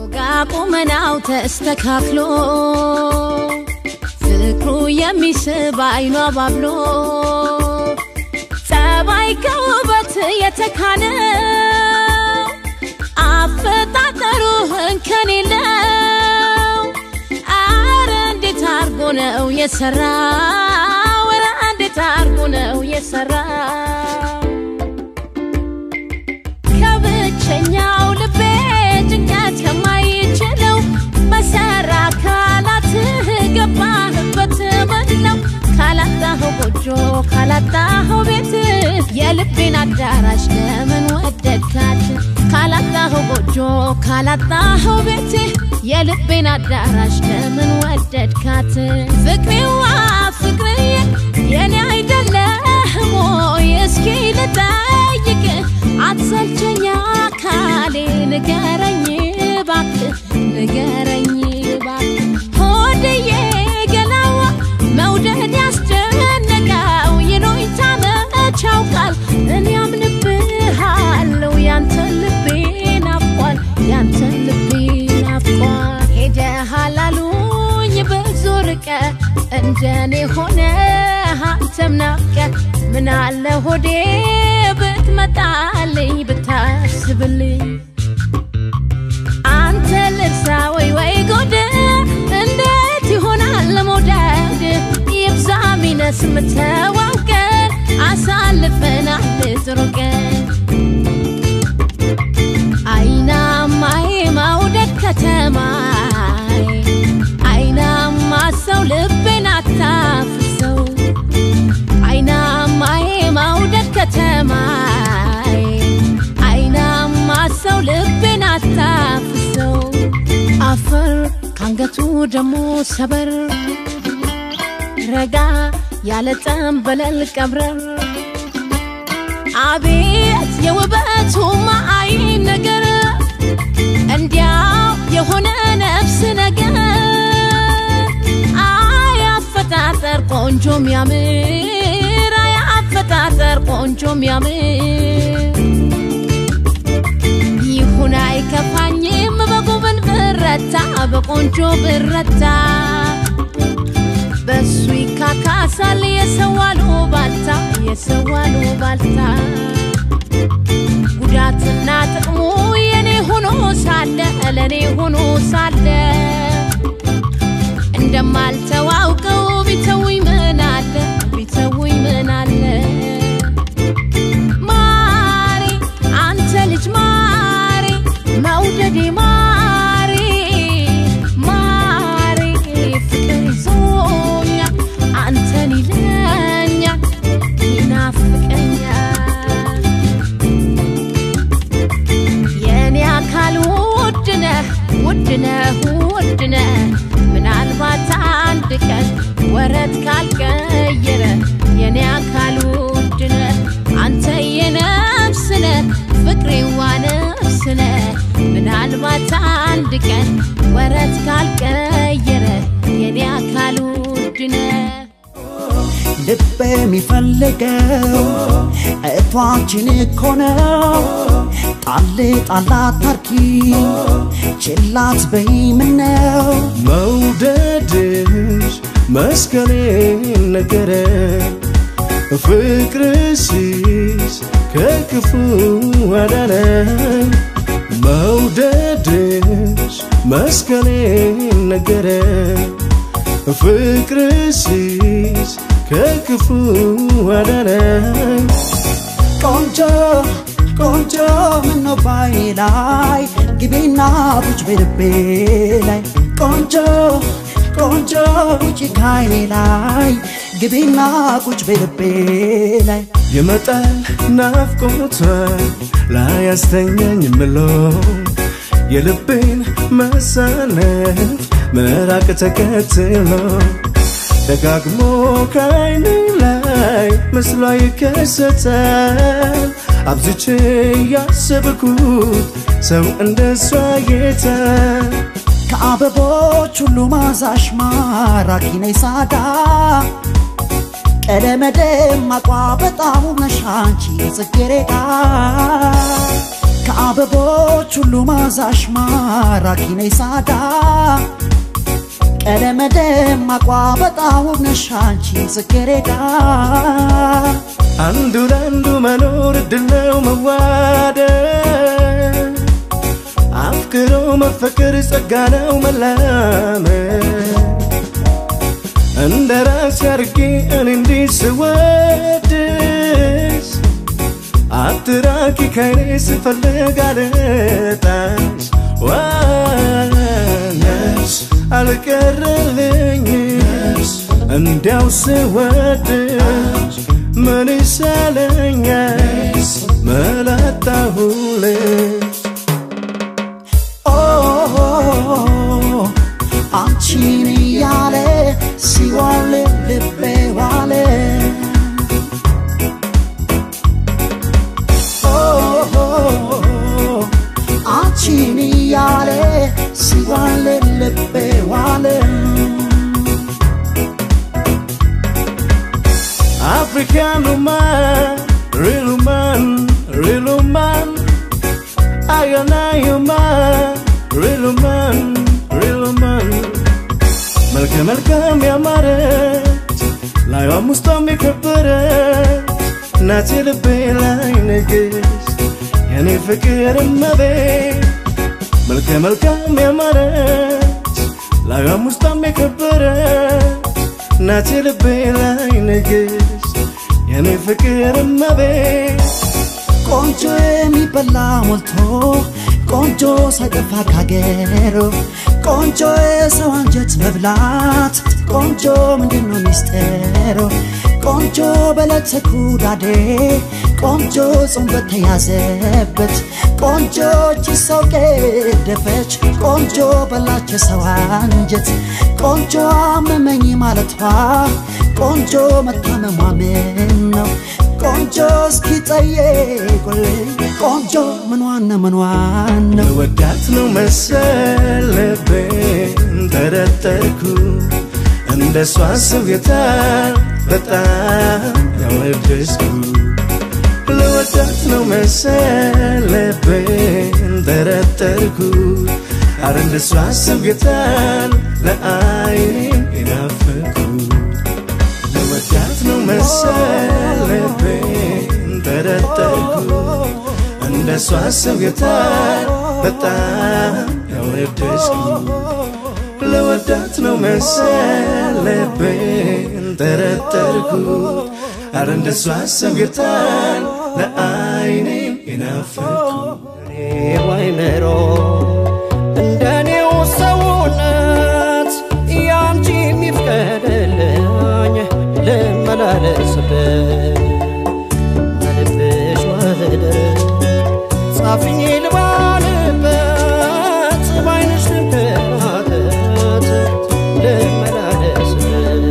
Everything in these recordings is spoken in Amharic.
ወጋ ቁመናው ተስተካክሎ ፍቅሩ የሚስብ አይኗ ባብሎ ጸባይ ከውበት የተካነው አፈጣጠሩ እንከን የለው። አረ እንዴት አርጎ ነው የሰራው? አረ እንዴት አርጎ ነው የሰራው? ከብቸኛው ልቤ ጭንቀት ከማይችለው በሰራ ካላትህ ገባህበት በለው ካላጣኸው ጎጆ ካላጣኸው ቤት የልቤን አዳራሽ ለምን ወደድካት? ካላጣኸው ጎጆ ካላጣኸው ቤት የልቤን አዳራሽ ለምን ወደድካት? ፍቅሬዋ ፍቅርዬ የኔ አይደለህም ወይ? እስኪ ልጠይቅ አትሰልቸኛ ካሌ ንገረኝ እባክህ ንገረኝ እባክህ ሆድዬ ገላዋ መውደድ ያስጨነቀው ይሉኝታ መች ያውቃል እኔ አምንብሃለሁ ያንተን ልቤ ናፍቋል ያንተን ልቤ ናፍቋል ሄደሃል አሉኝ ብዙ ርቀ እንደኔ ሆነ አንተም ናፍቀ ምን አለ ሆዴ ብትመጣልኝ ብታስብልኝ አንተ ልርሳ ወይ ወይ ጎድ እንዴት ይሆናል መውደድ ይብዛ ሚነስ ምተዋውቀን አሳልፈናል ጥሩ ቀን አይናማዬ መውደድ ከተማዬ አይናማ ሰው ልቤን አታፍሰው አይናማዬ መውደድ ከተማዬ አይናማ ሰው ልቤን አታፍሰው አፈር ካንገቱ ደሞ ሰበር ረጋ ያለ ጠንበለል ቀብረር አቤት የውበቱ ማአይ ነገር እንዲያው የሆነ ነፍስ ነገር አይ አፈጣጠር ቆንጆ ሚያምር አይ አፈጣጠር ቆንጆ ሚያምር ይሁን አይከፋኝም በጉብን ብረታ በቆንጆ ብረታ በሱ ይካካሳል የሰዋሉ ባልታ የሰዋሉ ባልታ ጉዳትና ጥቅሙ የኔ ሆኖ ሳለ ለኔ ሆኖ ሳለ እንደማልተዋውቀው ቢተውኝ ምን አለ ቢተውኝ ምን አለ ማሪ አንተ ልጅ ማሪ መውደዴ ማሪ ማሪ ፍቅር ይዞኛል አንተን ይለኛል ይናፍቀኛል የኔ አካል ውድነህ ውድነህ ውድነህ ምናልባት አንድ ቀን ወረት ካልቀየረ የኔ አካል ውድነህ አንተ የነፍስነህ ፍቅሬዋ ነፍስነህ ምናልባት አንድ ቀን ወረት ካልቀየረ የኔ አካል ውድነህ ልብ የሚፈልገው እቷችን እኮ ነው። ጣል ጣላት ታርኪ ችላት በይ ምነው መውደድሽ መስከሬን ነገረ ፍቅርሽስ ከክፉ አዳነኝ መውደድሽ መስከሬን ነገረ ፍቅርሽስ ከክፉ አዳነኝ ቆንጆ ቆንጆ ምነው ባይ ላይ ግቢና ቡጭ በልቤ ላይ ቆንጆ ቆንጆ ውጭ ካይኔ ላይ ግቢና ቁጭ በልቤ ላይ የመጣል ናፍቆቷ ላይ አስተኛኝ ምሎ የልቤን መሳነፍ መራቅ ተከትሎ ደጋግሞ ከዓይኔ ላይ ምስሏ ይከሰታል አብዝቼ ያሰብኩት ሰው እንደሷ ጌታ ከአበቦች ሁሉ ማዛሽ ማራኪ ነይ ሳዳ ቀለመ ደማቋ በጣም ነሽ አንቺ ጽጌረዳ ከአበቦች ሁሉ ማዛሽ ማራኪ ነይ ሳዳ ቀለመ ደማቋ በጣም ውብ ነሽ አንቺ ጽጌረዳ አንዱ ለአንዱ መኖር እድል ነው መዋደድ አፍቅሮ መፈቀር ጸጋ ነው መላመድ እንደ ራሴ አርጌ እኔ እንዲህ ስወድሽ አትራቂ ከኔ ስፈልግ አልጣሽ ዋነሽ አልቀረልኝስ እንዲያው ስወድሽ ምን ይሻለኛል መላጣሁልሽ ኦ አንቺን እያለ ሲዋል ልቤ ዋለ ኦ አንቺን እያለ ሲዋል ልቤ ዋለ African woman, real woman, real woman. I and I woman, real woman, real woman. መልከ መልካም ያማረች ላይዋም ውስጧም የከበረች ናት የልቤ ላይ ንግሥት የኔ ፍቅር እመቤት መልከ መልካም ያማረች ላይዋም ውስጧም የከበረች ናት የልቤ ላይ ንግሥት የኔ ፍቅር እመቤት ቆንጆ የሚበላ ሞልቶ ቆንጆ ሳይጠፋ ካገሩ ቆንጆ የሰው አንጀት መብላት ቆንጆ ምንድን ነው ሚስጥሩ ቆንጆ በለተ ኩዳዴ ቆንጆ ጾም በተያዘበት ቆንጆ እጅ ሰው ገደፈች ቆንጆ በላች የሰው አንጀት ቆንጆ አመመኝ ማለቷ ቆንጆ መታመሟ ምን ነው ቆንጆ እስኪ ጠየቁልኝ ቆንጆ ምኗን ነው ምኗን ነው ወዳት ነው መሰል ልቤን ጠረጠርኩ እንደ እሷ ስብየታል በጣም ያወደስኩ ለወዳት ነው መሰል ልቤን ጠረጠርኩ አረ እንደ እሷ ስብየታል ለአይኔ ይናፍኩ ለወዳት ነው መሰል ልቤን ጠረጠርኩ እንደ እሷ ስብየታል በጣም ያወደስኩ ለወዳት ነው መሰል ልቤን ጠረጠርኩ አረ እንደ እሷ ስብየታል ለአይኔ ይናፍኩ ዋይመሮ እንደኔው ሰውነት ያንቺ የሚፍቀድልኝ ልመላለስበት በልብሽ ማህደር ጻፍኝ ልባልበት ባይንሽ ልንከራተት ልመላለስበት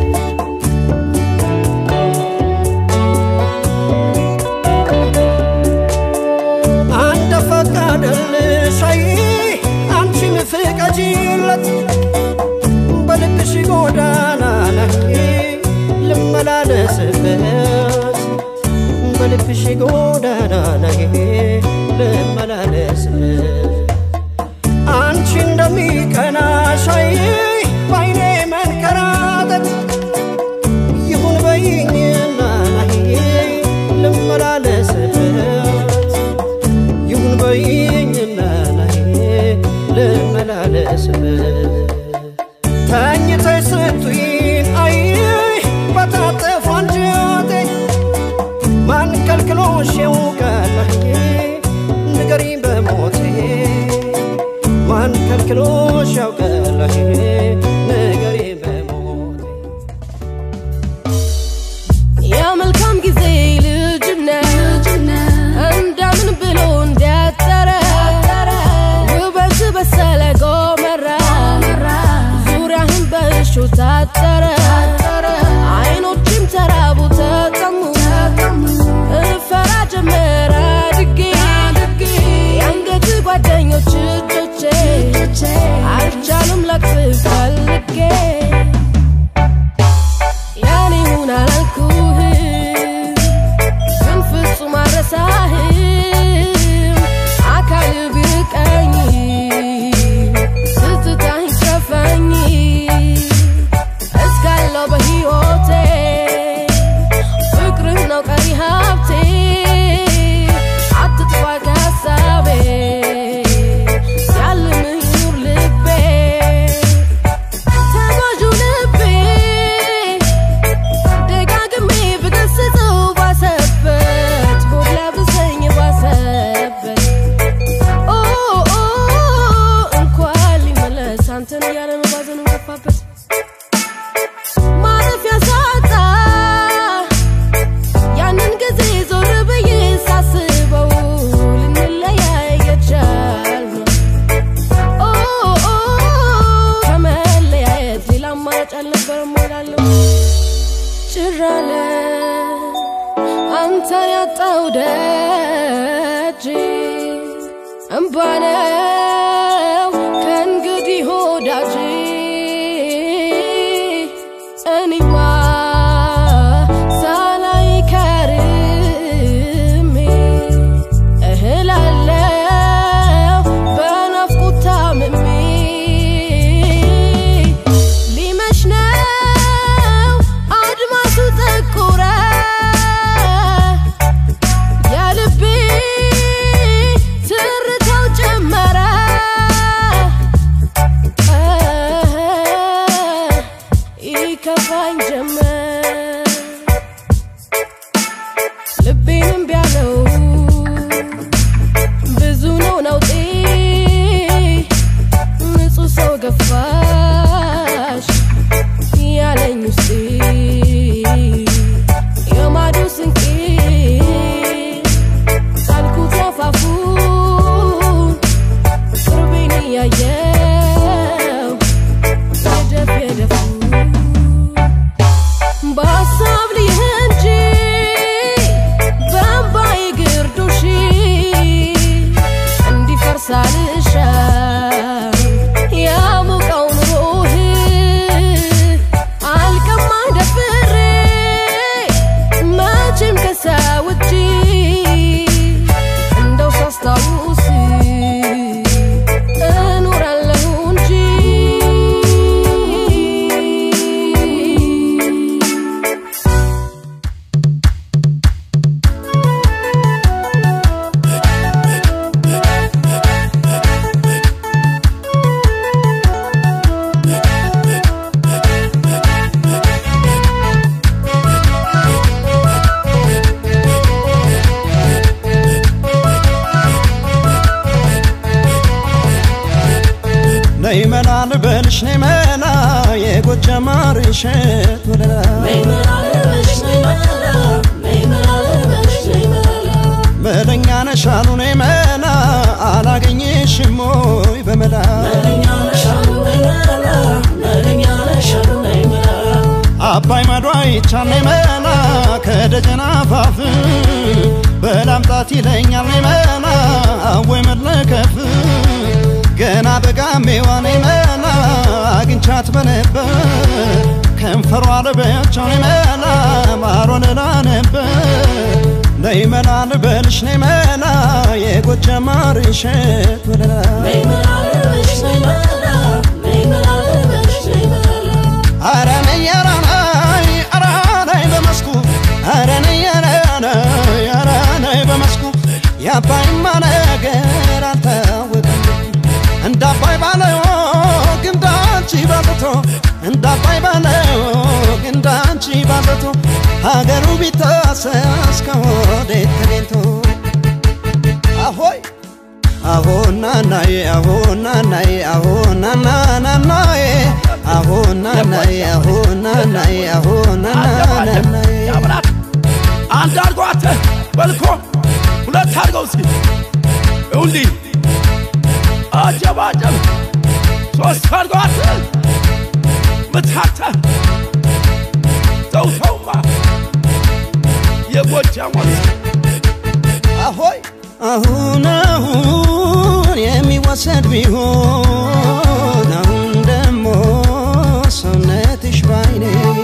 አንተ ፈቃደልሽ አይ አንቺን ፍቀጂለት በልብሽ ጎዳና ላይ ልመላለስበት በልብሽ ጎዳና ላይ ልመላለስበት አንቺ እንደሚቀናሽ አይ ባይኔ መንከራተት ይሁን በይኝና ላይ ልመላለስበት ይሁን በይኝና ላይ ልመላለስበት ተኝተሽ ስትይን አይ በታጠፍ አንጀቴ ማን ከልክሎሽ ያውቃል አይ ንገሪኝ በሞቴ ማን ከልክሎሽ ያውቃል አይ ንገሪኝ በሞቴ የመልካም ጊዜ ልጅነት እንደምን ብሎ እንዲያጠረ ውበት በሰለ ጎመራ ዙሪያህን በእሾ ታጠረ አይኖችም ተራቡ ተጠሙ እፈራ ጀመረ አድጌ የአንገት ጓደኞች እጆቼ አልቻሉም ለቅፍ ፈልጌ ያኔ ሁን አላልኩህም ግን ፍጹም አልረሳህም ደጅ እምባነው ከእንግዲህ ወዳጅ እኔማ ሳላይ ከርሜ እህላለው በናፍቆት ታምሜ ሊመሽ ነው አድማሱ ጠቆረ የልቤ ትርታው ጨመረ ይከፋኝ ጀመር ልቤንም ቢያለው ብዙ ነው ነውጤ ንጹህ ሰው ገፋሽ ያለኝ ውስጤ የማዶ ስንቄ ጣልኩት አፋፉን ቅርቤን እያየው የደፍ የደፉ በሀሳብ ልይህ እንጂ በእምባዬ ግርዶሽ እንዲፈርስ አልሻም ያሞቀው ኑሮህ አልቀማህ ደፍሬ መቼም ከሰው እጅ እንደው ሳስታውስ እኖራለሁ እንጂ ነይ መላ ልበልሽ ነይ መላ የጎጃም ማር እሸት ወለላ መለኛ ነሻሉ ነይ መላ አላገኘሽም ወይ በመላ አባይ ማዶ አይቻል ነይ መላ ከደጀና አፋፍ በላምጣት ይለኛል ነይ መላ አወይ መድለከፍ ገና በጋሜዋ ነይ መላ አግኝቻት በነበር ከንፈሯ ልበቻው ነይ መላ ማሮን እላ ነበር ነይ መላ ልበልሽ ነይ መላ የጎጃም ማር እሸት ወለላ አረ ነይ ኧረ ነይ ኧረ ነይ በመስኩ አረ ነይ ኧረ ነይ ኧረ ነይ በመስኩ የአባይማ ነገር አልታወቀም እንደ አባይ ባለው ግንዳንቺ ባዘቶ እንደ አባይ ባለው ግንዳንቺ ባዘቶ ሀገሩ ቢታሰስ ከወዴት ተገኝቶ አሆይ አሆ ናናዬ አሆ ናናዬ አሆ ናናናናዬ አሆ ናናዬ አሆ ናናዬ አሆ ናናናናዬ ያብራት አንድ አድርጎ አተ በልኮ ሁለት አድርገው እስኪ እውልኝ አጀባጀብ ሶስት አድርገው አተ ምታተ ተው ተውማ የጎጃም ወንዝ አሆይ አሁን አሁን የሚወሰድ ቢሆን አሁን ደሞ ሰውነትሽ ባይኔ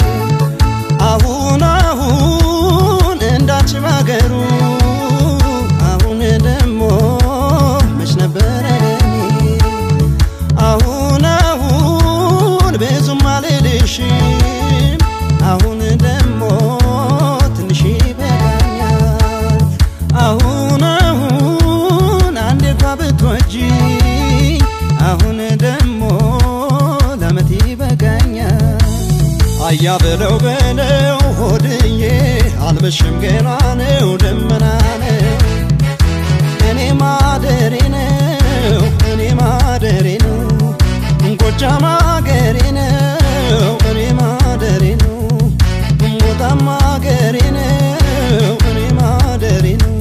አሁን አሁን እንዳንቺ ባገሩ አሁን ደሞ መች ነበረ ለኔ አሁን አሁን ብዙም አልልሽም አሁን ደሞ ትንሽ ይበቃኛል አሁን አሁን አንዴ እንኳ ብትወጂ አሁን ደሞ ለመት ይበቃኛል አያ በለው በለው ሆድዬ አልመሽም ገና ነው ደመና ነው እኔ ማደሬ ነው እኔ ማደሬ ነው ጎጃም አገሬ ነው እኔ ማደሬ ነው ሞጣም አገሬ ነው እኔ ማደሬ ነው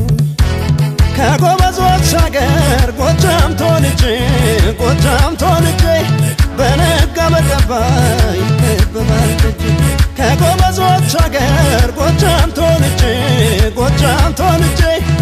ከጎበዞች አገር ጎጃም ተወልጄ ጎጃም ተወልጄ በነጋ በገባ ይከበባል ደጅ ከጎበዞች አገር ጎጃም ተወልጄ ጎጃም ተወልጄ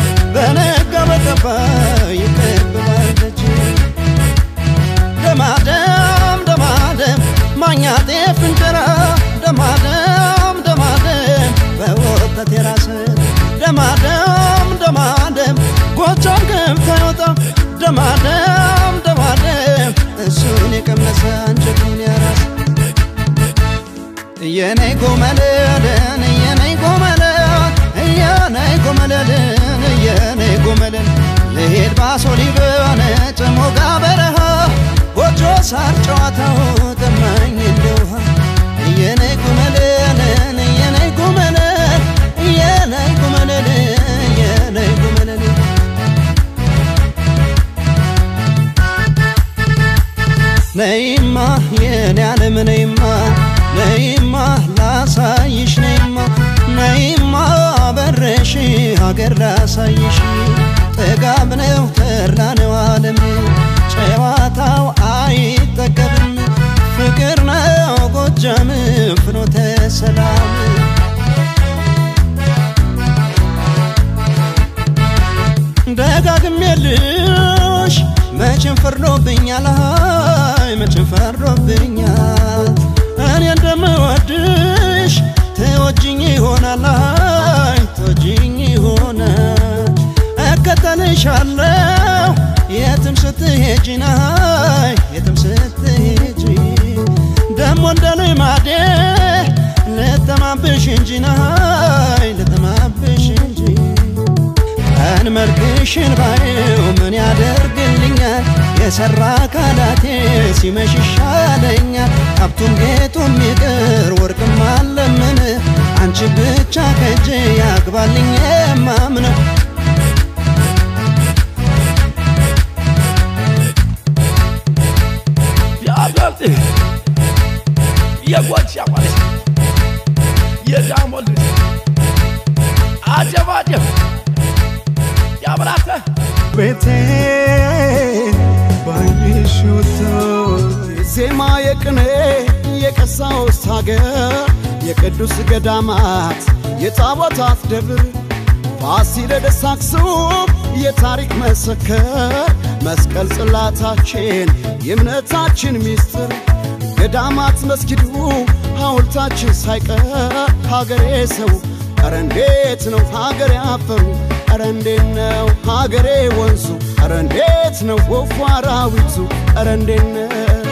የኔ ጎመለልን የኔ ጎመለል የኔ ጎመለልን የኔ ጎመለል ልሄድ ባሶ ሊበን ጭሞጋ በረሃ ጎጆ ሳር ጨዋታው ጠማኝ እንደ ውሃ የኔ ጎመለልን የኔ ጎመለል የኔ ጎመለል የኔ ጎመለል ነይማ የኔ ዓለም ነይማ ነይማ ላሳይሽ ነይማ ነይማ በረሽ ሀገር ላሳይሽ ጥጋብ ነው ተድላ ነው ዓለም ጨዋታው አይጠገብም ፍቅር ነው ጎጃም ፍኖተ ሰላም ደጋግሜልሽ መቼም ፈርዶብኛል አይ መቼም ፈርዶብኛል እኔ እንደምወድሽ ትወጂኝ ይሆናል አይ ትወጂኝ ይሆናል እከተልሻለሁ የትም ስትሄጂ ናይ የትም ስትሄጂ ደሞ እንደ ልማዴ ልጠማብሽ እንጂ ናይ ልጠማብሽ እንጂ ቀን መልክሽን ባየው ምን ያደርግልኛል የሰራ አካላቴ ሲመሽ ይሻለኛል ሀብቱም ጌጡም ይቅር ወርቅም አለምን አንቺ ብቻ ከእጄ ያግባልኝ የማምነው የአብዮት የጎች ያቋለች የዳሞል አጀባጀብ ያብራተ ቤቴ ባይሽውቶ ዜማ የቅኔ የቀሳውስት ሀገር የቅዱስ ገዳማት የታቦታት ደብር ፋሲለደስ አክሱም የታሪክ መሰከር መስቀል ጽላታችን የእምነታችን ሚስጥር ገዳማት መስጊዱ ሐውልታችን ሳይቀር ሀገሬ ሰው ኧረ እንዴት ነው ሀገሬ አፈሩ ኧረ እንዴት ነው ሀገሬ ወንዙ ኧረ እንዴት ነው ወፉ አራዊቱ ኧረ እንዴት ነው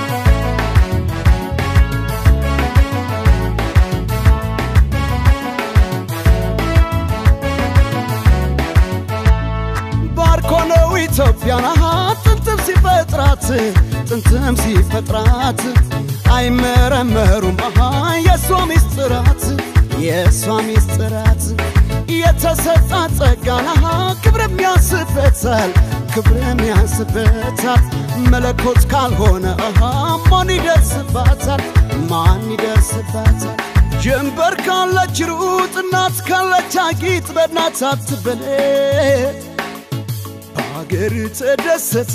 ባርኮ ነው ኢትዮጵያን አሃ ጥንትም ሲፈጥራት ጥንትም ሲፈጥራት አይመረመሩም አሃ የእሷ ሚስጥራት የእሷ ሚስጥራት የተሰጣት ጸጋን አሃ ክብርም ያንስበታል ክብርም ያንስበታል መለኮት ካልሆነ አሃ ማን ይደርስባታል ማን ይደርስባታል ጀንበር ካለች ሩጥ እናት ካለች አጊጥ በእናት አትበለጥ በሀገር ተደሰት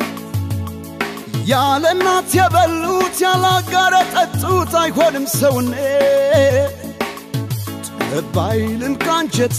ያለ እናት የበሉት ያለ አጋር የጠጡት አይሆንም ሰውነት ጠባይልን ካንጀት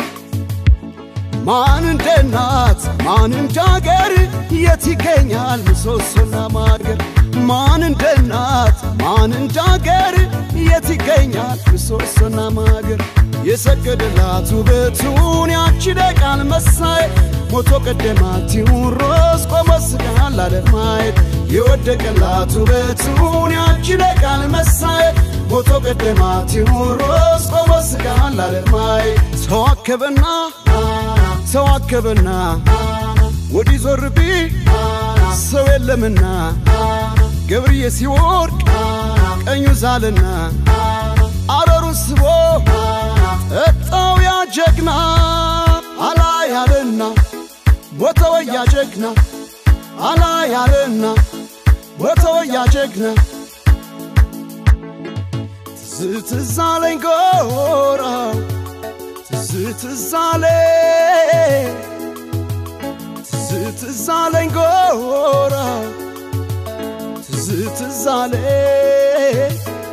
ማን እንደ እናት ማን እንደ አገር የት ይገኛል ምሰሶና ማገር ማን እንደ እናት ማን እንደ አገር የት ይገኛል ምሰሶና ማገር የሰገደላት ውበቱን ያቺ ደቃል መሳይ ሞቶ ቀደማት ቴዎድሮስ ቆሞ ስጋን ላለማየት የወደቀላት ውበቱን ያቺ ደቃል መሳይ ሞቶ ቀደማት ቴዎድሮስ ቆሞ ስጋን ላለማየት ተዋከበና ተዋከበና ወዲህ ዞር ቢ ሰው የለምና ገብርዬ ሲወርቅ ቀኙ ዛልና አረሩን ስቦ ጠጣው ያ ጀግና አላ ያለና ሞተወ ያ ጀግና አላ ያለና ሞተወ ያ ጀግና ትዝ ትዝ አለኝ ጎራው ትዝ ትዝ አለኝ ትዝ ትዝ አለኝ ጎራው ትዝ ትዝ አለኝ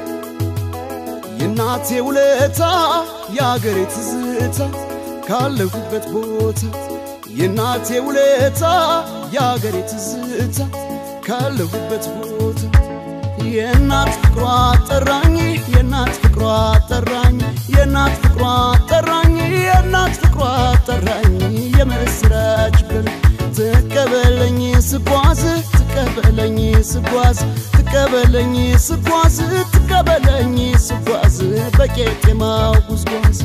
የእናቴ ውለታ የአገሬ ትዝታ ካለሁበት ቦታ የእናቴ ውለታ የአገሬ ትዝታ ካለሁበት ቦታ የእናት ፍቅሯ ጠራኝ የእናት ፍቅሯ ጠራኝ የእናት ፍቅሯ ጠራኝ የእናት ፍቅሯ ጠራኝ የምስራች ብል ትቀበለኝ ስጓዝ ትቀበለኝ ስጓዝ ትቀበለኝ ስጓዝ ትቀበለኝ ስጓዝ በቄጤማው ጉዝጓዝ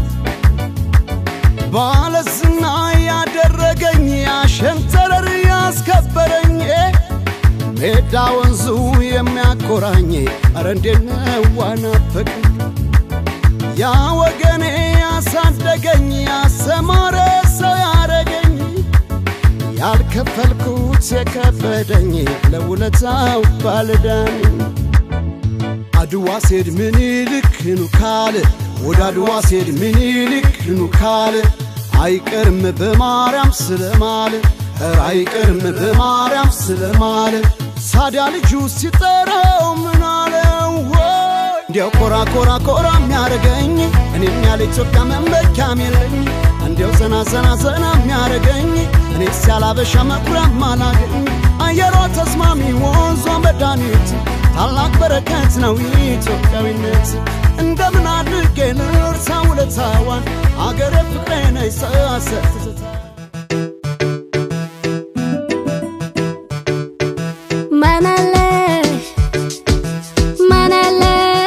ባለዝና ያደረገኝ ያሸንተረር ያስከበረኝ ሜዳ ወንዙ የሚያኮራኝ አረ እንዴት ነው ዋናፈቀኝ ያ ወገኔ ያሳደገኝ ያሰማረ ሰው ያረገኝ ያልከፈልኩት የከበደኝ ለውለታው ባልዳኝ አድዋ ሴድ ምኒልክ ኑ ካለ ወደ አድዋ ሴድ ምኒልክ ኑ ካለ አይቀርም በማርያም ስለማለ ኧረ አይቀርም በማርያም ስለማለ ሳዲያ ልጁ ሲጠራው ምን አለው ወይ እንዲያው ኮራ ኮራ ኮራ የሚያረገኝ እኔም ያለ ኢትዮጵያ መመኪያም የለኝ እንዲያው ዘና ዘና ዘና የሚያረገኝ እኔስ ያላበሻ መኩሪያም አላገኝ አየሯ ተስማሚ ወንዟ መድኃኒት ታላቅ በረከት ነው ኢትዮጵያዊነት እንደምን አድርጌ ልርሳ ውለታዋን አገሬ ፍቅሬ ነይ ሰሰትታ ማናለ ማናለ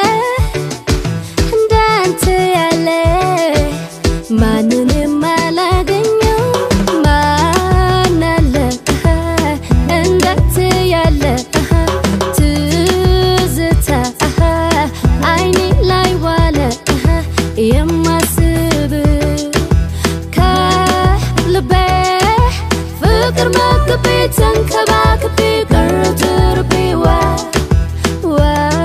እንዳንተ ያለ ማንንም አላገኘው ማናለ እንዳንተ ያለ ትዝታ አይኔ ላይ ዋለ የማስብ ከልቤ ፍቅር መግቤ ተንከባክቤ ቅርትርቤ ዋ ዋ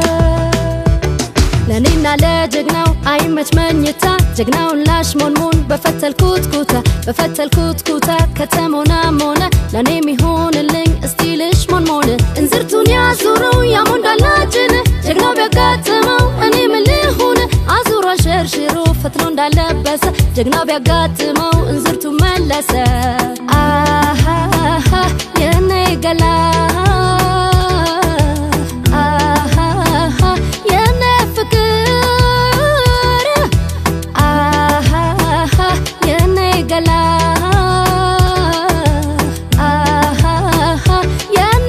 ለእኔና ለጀግናው አይመች መኝታ ጀግናውን ላሽ ሞንሞን በፈተልኩት ኩታ በፈተልኩት ኩታ ከተሞና ሞነ ለእኔ ሚሆንልኝ እስቲ ልሽ ሞንሞን እንዝርቱን ያዙረው ያሞንዳላችን ጀግናው ቢያጋጥመው እኔ ምን ልሁን አዙሮ ሸርሽሮ ፈትሎ እንዳለበሰ ጀግናው ቢያጋጥመው እንዝርቱ መለሰ አሃሃ የኔ ገላ አሃሃ የኔ ፍቅር አሃሃ የኔ ገላ አሃሃ የኔ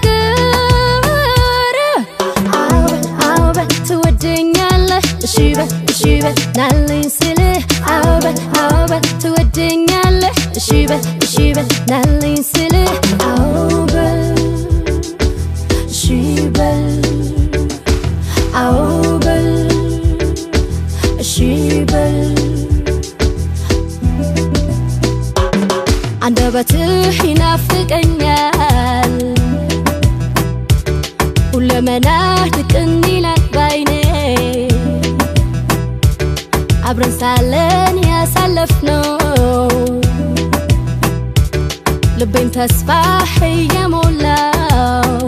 ፍቅር አውበል አውበል ትወደኛለህ እሺ በል እሺ በል ናለኝ ስልህ አውበል አውበል ትወደኛለህ እሺ በል እሺ በል ናለኝ ስልህ አውበል እሺ በል አውበል እሺ በል አንደበትህ ይናፍቀኛል ሁለመናህ ድቅን ይላል ባይኔ አብረን ሳለን ያሳለፍነው ልቤን ተስፋ እየሞላው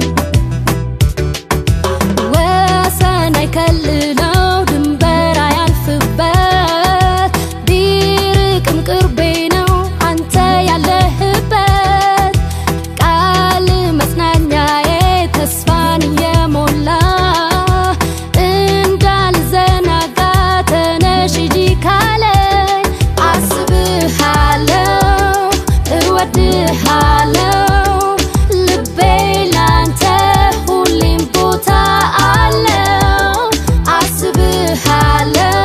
ወሰን አይከልለው ድንበር አያልፍበት ቢርቅም ቅርቤ ነው አንተ ያለህበት ቃል መጽናኛዬ ተስፋን እየሞላ እንዳልዘናጋ ተነሽ ሂጂ ካለኝ አስብሃለው እወድሃለው ልቤ ላንተ ሁሌም ቦታ አለው አስብሃለው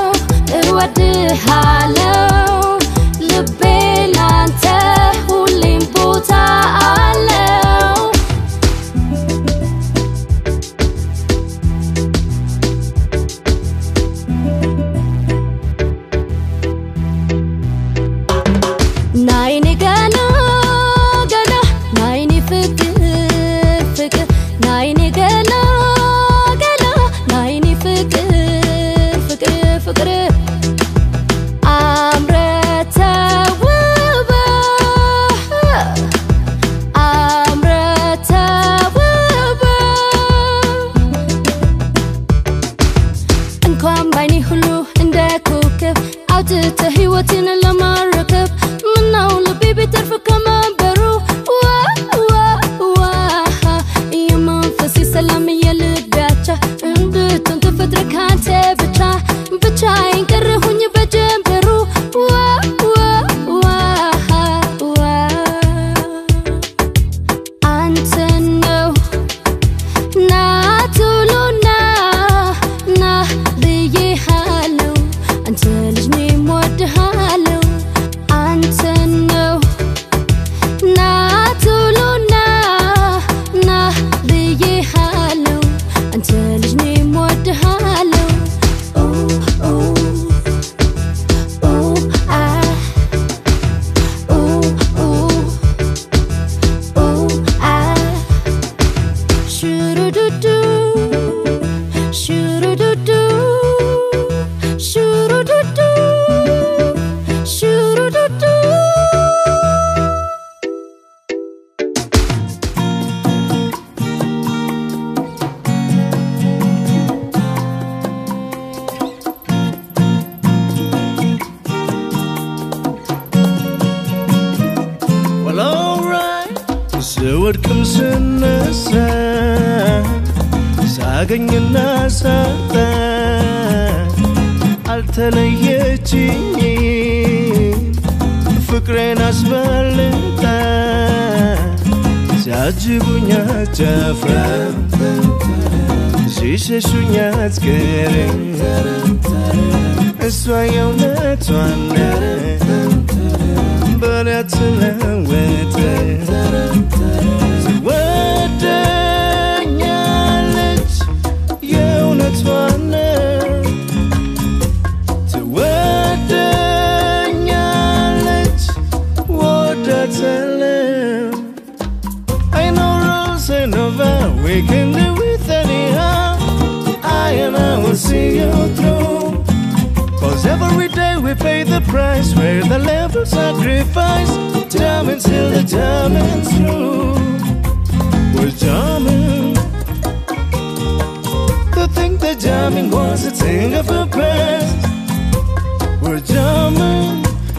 እወድሃለው ልቤ ላንተ ሁሌም ቦታ አለው ናይኔ ገና ገና ናይኔ ፍቅር ፍቅር ናይኔ ገና ገና ናይኔ ፍቅር ፍቅር ፍቅር አምረ ተውበ አምረ ተውበ እንኳን ባይኔ ሁሉ እንደ ኮከብ አውጥተ ህይወትን ለማረከብ ምነው ልቤ ቢጥር ስወድቅም ስነሳ ሳገኝና ሳጣ አልተለየችኝም ፍቅሬን አስበልጣ ሲያጅቡኝ አትጨፍራ ሲሸሹኝ አትቀርም እሷ የእውነቷን በኔ አትለወጥ ትወደኛለች የእውነቷን ትወደኛለች ወዳታለው I know rules and no vow we can live with anyhow I and I will see you through Cause every day we pay the price Where the level sacrifice Diamonds till the diamonds through We're jamming To think that jamming was a thing of the past We're jamming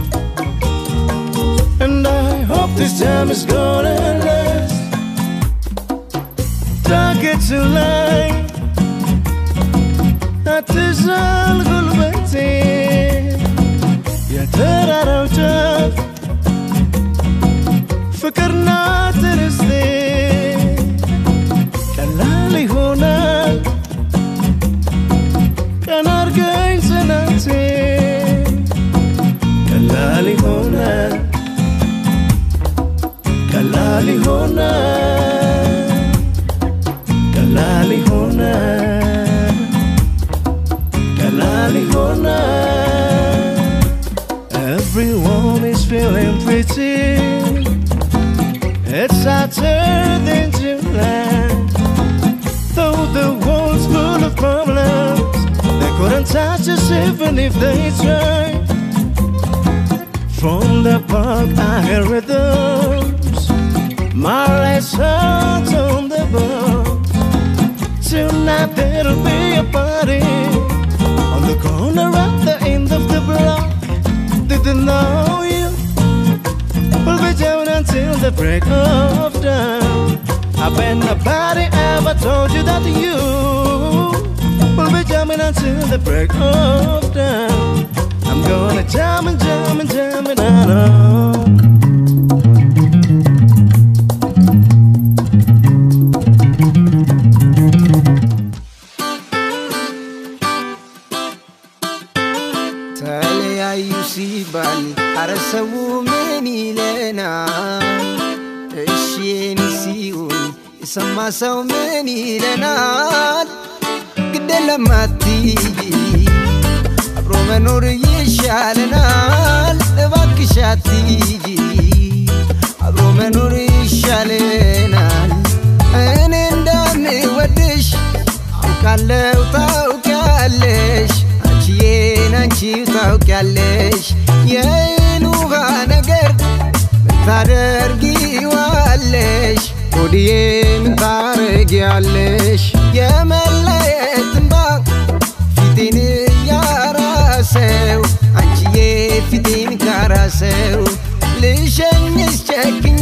And I hope this time is gonna last Target to light አትዛል ጉልበቴ የተራራው ጫፍ ፍቅርና ትርስቴ ቀላል ይሆናል ቀን አርገኝ ጽናቴ ቀላል ይሆናል ቀላል ይሆናል ቀላል ይሆናል ቀላል ይሆናል Everyone is feeling pretty It's hotter than July Though the world's full of problems They couldn't touch us even if they tried From the park I hear rhythms My last heart on the boat Tonight there'll be a party On the corner at the end of the block Didn't know you We'll be jamming until the break of dawn I bet nobody ever told you that you We'll be jamming until the break of dawn I'm gonna jam and jam and jam and I know ተለያዩ ሲባል አረ ሰው ምን ይለናል? እሺ የኔ ሲሆን የሰማ ሰው ምን ይለናል? ግደለም አትይ አብሮ መኖር ይሻለናል። እባክሽ አትይ አብሮ መኖር ይሻለናል። እኔ እንደምወድሽ አውቃለሁ ታውቂያለሽ አንቺዬን አንቺው ታውቂያለሽ የእህል ውሃ ነገር ምን ታደርጊዋለሽ ሆድዬ ምን ታረጊያለሽ የመለየት እንባ ፊቴን ያራሰው አንቺዬ ፊቴን ካራሰው ልሸኝስ ጨክኜ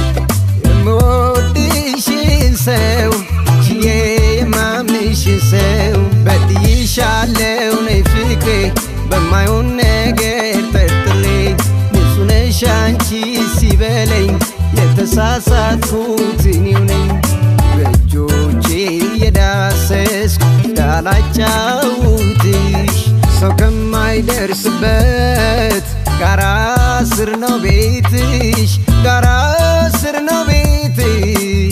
የምወድሽን ሰው አንቺዬ የማምንሽን ሰው በድይሻለው ነይ ፍቅሬ በማይሆን ነገር ጠርጥሬ ንጹህ ነሽ አንቺ ሲበለኝ የተሳሳትኩት እኔው ነኝ በእጆቼ የዳሰስኩ እንዳላጫውትሽ ሰው ከማይደርስበት ጋራ ስር ነው ቤትሽ ጋራ ስር ነው ቤትሽ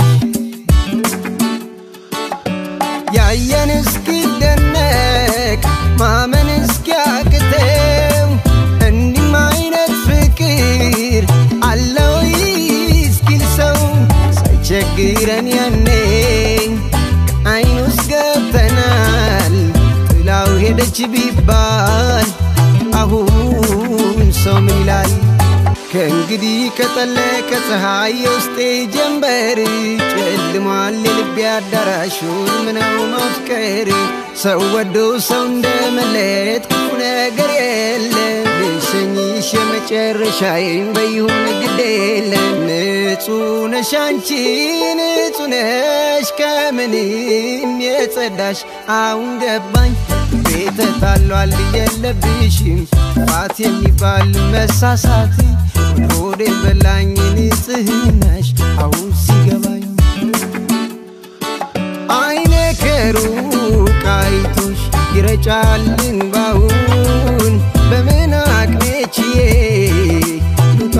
ያየን እስኪደነቅ ማመን እስኪያቅተው እንዲህም አይነት ፍቅር አለው እስኪል ሰው ሳይቸግረን ያኔ አይን ውስጥ ገብተናል ጥላው ሄደች ቢባል አሁን ሰው ምን ይላል? ከእንግዲህ ከጠለቀ ፀሐይ የውስጤ ጀንበር ጨልሟል የልቤ አዳራሽ ምነው ማፍቀር ሰው ወዶ ሰው እንደ መለየት ክፉ ነገር የለም ልሽ ላሰኝሽ የመጨረሻዬን በይሁን ግድ የለም ንጹህ ነሽ አንቺ ንጹህ ነሽ ከምንም የጸዳሽ አሁን ገባኝ ቤተ ታሏል የለብሽም ፋት የሚባል መሳሳት ሆዴ በላኝ ንጽህናሽ አሁን ሲገባኝ አይኔ ከሩቅ አይቶሽ ይረጫል እንባውን በምን አቅሜ ችዬ ልውጣ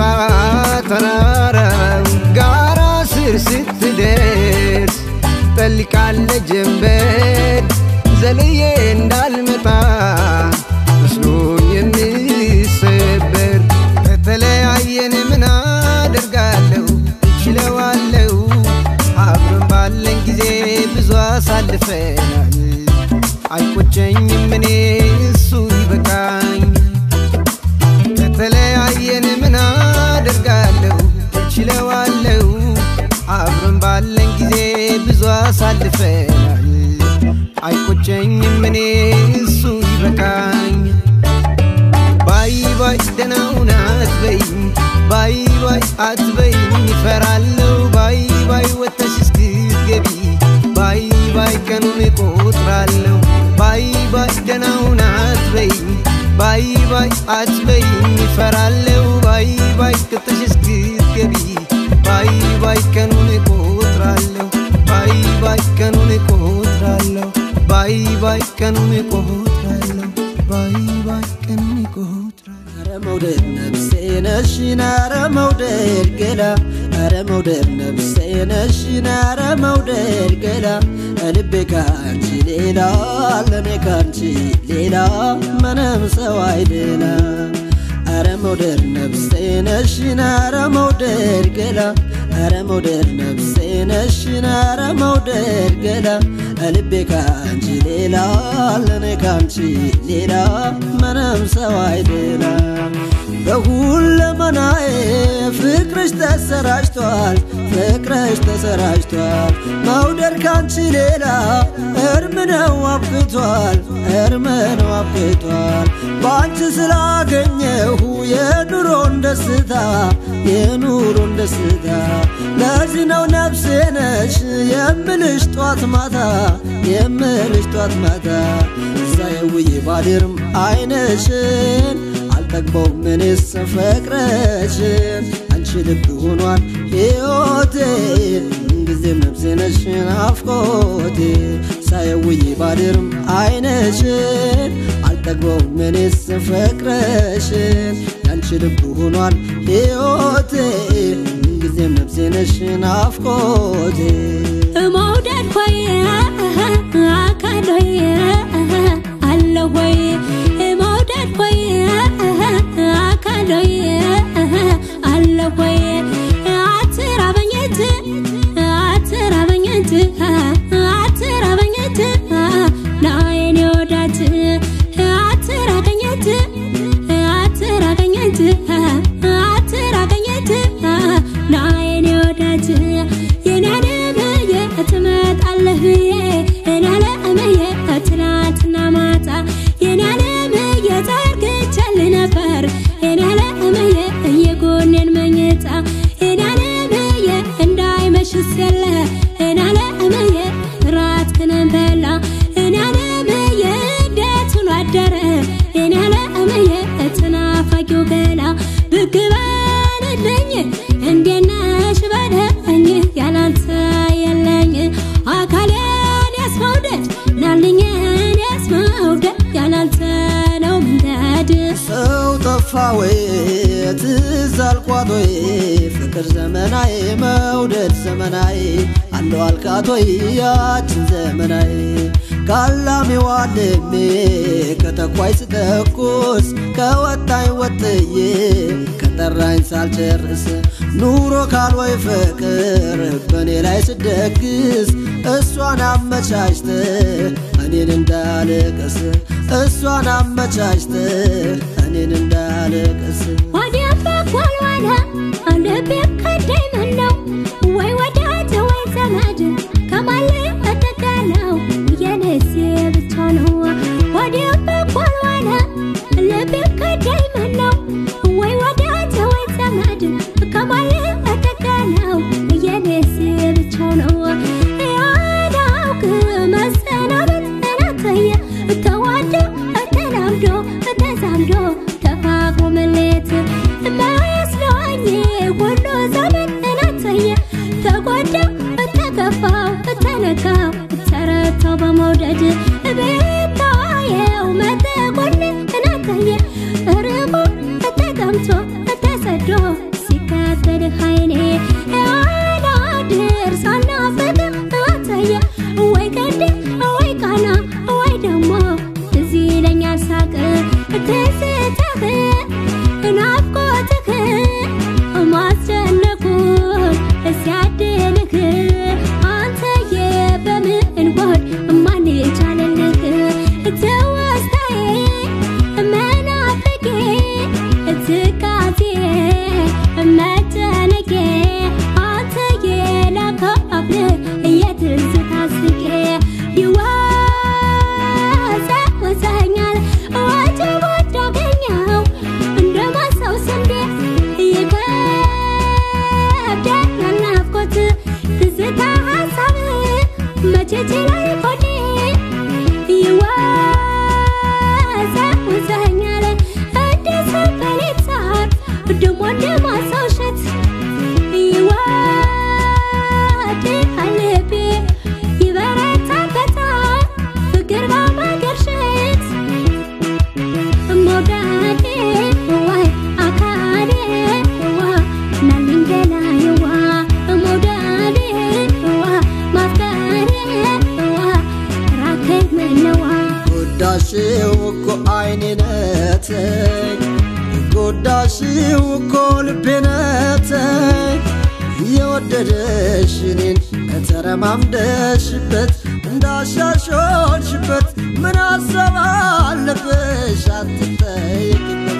ተራራው ጋራ ስር ስትደርስ ጠልቃለ ጀንበር ዘልዬ እንዳልመጣ መስሎኝ የምሰበር ከተለያየን ምን አደርጋለሁ እችለዋለሁ አብረን ባለን ጊዜ ብዙ አሳልፈናል አይቆጨኝም እኔ እሱ ይበቃኝ ከተለያየን ምን አደርጋለሁ እችለዋለሁ አብረን ባለን ጊዜ ብዙ አሳልፈናል አይቆጨኝም እኔ እሱ ይበቃኝ ባይ ባይ ደናውን አትበይኝ ባይ ባይ አትበይኝ ይፈራለሁ ባይ ባይ ወተሽ እስክትገቢ ባይ ባይ ቀኑን እቆጥራለሁ ባይ ባይ ደናውን አትበይኝ ባይ ባይ አትበይኝ ይፈራለሁ ባይ ባይ ቅጥሽ እስክትገቢ ባይ ባይ ቀኑን እቆጥራለሁ ባይ ባይ ቀኑን እቆጥራለሁ ባይ ባይ ቀኑን እቆጥራለሁ ባይ ባይ ቀኑን እቆጥራለሁ ኧረ መውደድ ነፍሴ ነሽን ኧረ መውደድ ገላ ኧረ መውደድ ነፍሴ ነሽን ኧረ መውደድ ገላ ልቤ ካንቺ ሌላ ለኔ ካንቺ ሌላ ምንም ሰው አይደላ ኧረ መውደድ ነፍሴ ነሽን ኧረ መውደድ ገላ ኧረ መውደድ ነፍሴ ነሽን ኧረ መውደድ ገላ ልቤ ካንቺ ሌላ ለኔ ካንቺ ሌላ ምንም ሰው አይደላ በሁለመናዬ ፍቅርሽ ተሰራጭቷል ፍቅርሽ ተሰራጭቷል መውደድ ካንቺ ሌላ እርም ነው አብቅቷል እርም ነው አብቅቷል በአንቺ ስላገኘሁ የኑሮን ደስታ የኑሮን ደስታ ለዚህ ነው ነፍሴ ነሽ የምልሽ ጧት ማታ የምልሽ ጧት ማታ ሳየውዬ ባድርም አይነሽን አልጠግበው ምንስ ፍቅርሽን አንቺ ልብ ሆኗል ሕይወቴ ምንጊዜም ነፍሴ ነሽ ናፍቆቴ ሳየውዬ ባድርም አይነሽን አልጠግበው ምንስ ፍቅርሽን ያንቺ ልብ ሆኗል ሕይወቴ ምንጊዜም ነፍሴ ነሽ ናፍቆቴ መውደድ ሆይ አካል ሆይ አለ ሆይ መውደድ ሆይ አካል ሆይ አለ ሆይ አትራበኘት አትራበኘት አትራበኘት ናየኔ ወዳት አትራቀኘት አትራቀኘት አትራቀኘት ናየኔ ወዳት የኔ አለምዬ ትመጣለህ ብዬ እኔ አለምዬ ትናንትና ማታ የኔ አለምዬ ዘርግቼልህ ነበር የኔ አለምዬ የጎኔን መኝታ የኔ አለምዬ እንዳይመሽስ የለ እኔ አለምዬ ራትህን በላ እኔ አለምዬ እንዴት ሆኖ አደረ እኔ አለምዬ ተናፋቂው ገላ ብቅ በልልኝ እንዴት ነሽ በለኝ ያላንተ የለኝ አካሌን ያስመውደድ ናልኝን ያስመውደድ ያላንተ ነው መንገድ ሰው ጠፋ ወይ ትዝ አልኳት ወይ ፍቅር ዘመናዊ መውደድ ዘመናዊ አለው አልካት ወይ ያችን ዘመናዊ ካላሚዋ ልሜ ከተኳይ ስተኩስ ከወጣኝ ወጥዬ ከጠራኝ ሳልጨርስ ኑሮ ካልወይ ፍቅር በእኔ ላይ ስደግስ እሷን አመቻችተ እኔን እንዳልቅስ እሷን አመቻችተ እኔን እንዳልቅስ ወዲያ በኩል ዋለ ልቤ ከዳኝ ምነው ወይ ወዳጅ ወይ ዘመድ ከማለ እጠጋለው የነሴ ብቻ ነው ወዲያ በኩል ዋለ ልቤ ከዳኝ ምነው ሁሉ ዘመን እናተየ ተጎዳው ተከፋው ተነካው ተረታው በመውደድ ቤታየው መተጎን እናተየ ርቆ ተቀምጦ ተሰዶ ሲከተል ኃይኔ አላድር ሳናፍቅ አተየ ወይ ቀድ ወይ ቃና ወይ ደግሞ እዚህ ይለኛል ሳቅ ትዝታህ ናፍቆትህ ማስጨነቁን ሲያድልህ አንተዬ በምን ጎድ ማን ቻለልህ ትውስታዬ መናፍቄ ትካዜ መጨነቄ አንተዬ ላካፍልህ የትዝታ ስቄ ይወዛወዘኛል ወጀብ ወዳገኘው እንደ ማሳው ስንዴ ይከብደኛል ናፍቆት ትዝታ ሀሳብ መቼ ችላይ ሆዴ ይወዛወዘኛል እንደ ሰንበሌጥ ሳር ደሞ እንደ ማሳው እሸት ይወድሃል ልቤ ይበረታበታል ፍቅር በማገርሸት መውደዴ ዋይ አካሌ ዋ ናልኝ ገላዬዋ መውደዴ ዋ ማፍቀሬ ዋ ራከኝ ምነዋ ጎዳሽው እኮ አይኔነተኝ ጎዳሽው እኮ ልቤነተኝ የወደደሽ እኔን ተረማምደሽበት እንዳሻሾልሽበት ምን ሀሳብ አለብሽ አትጠይቂበት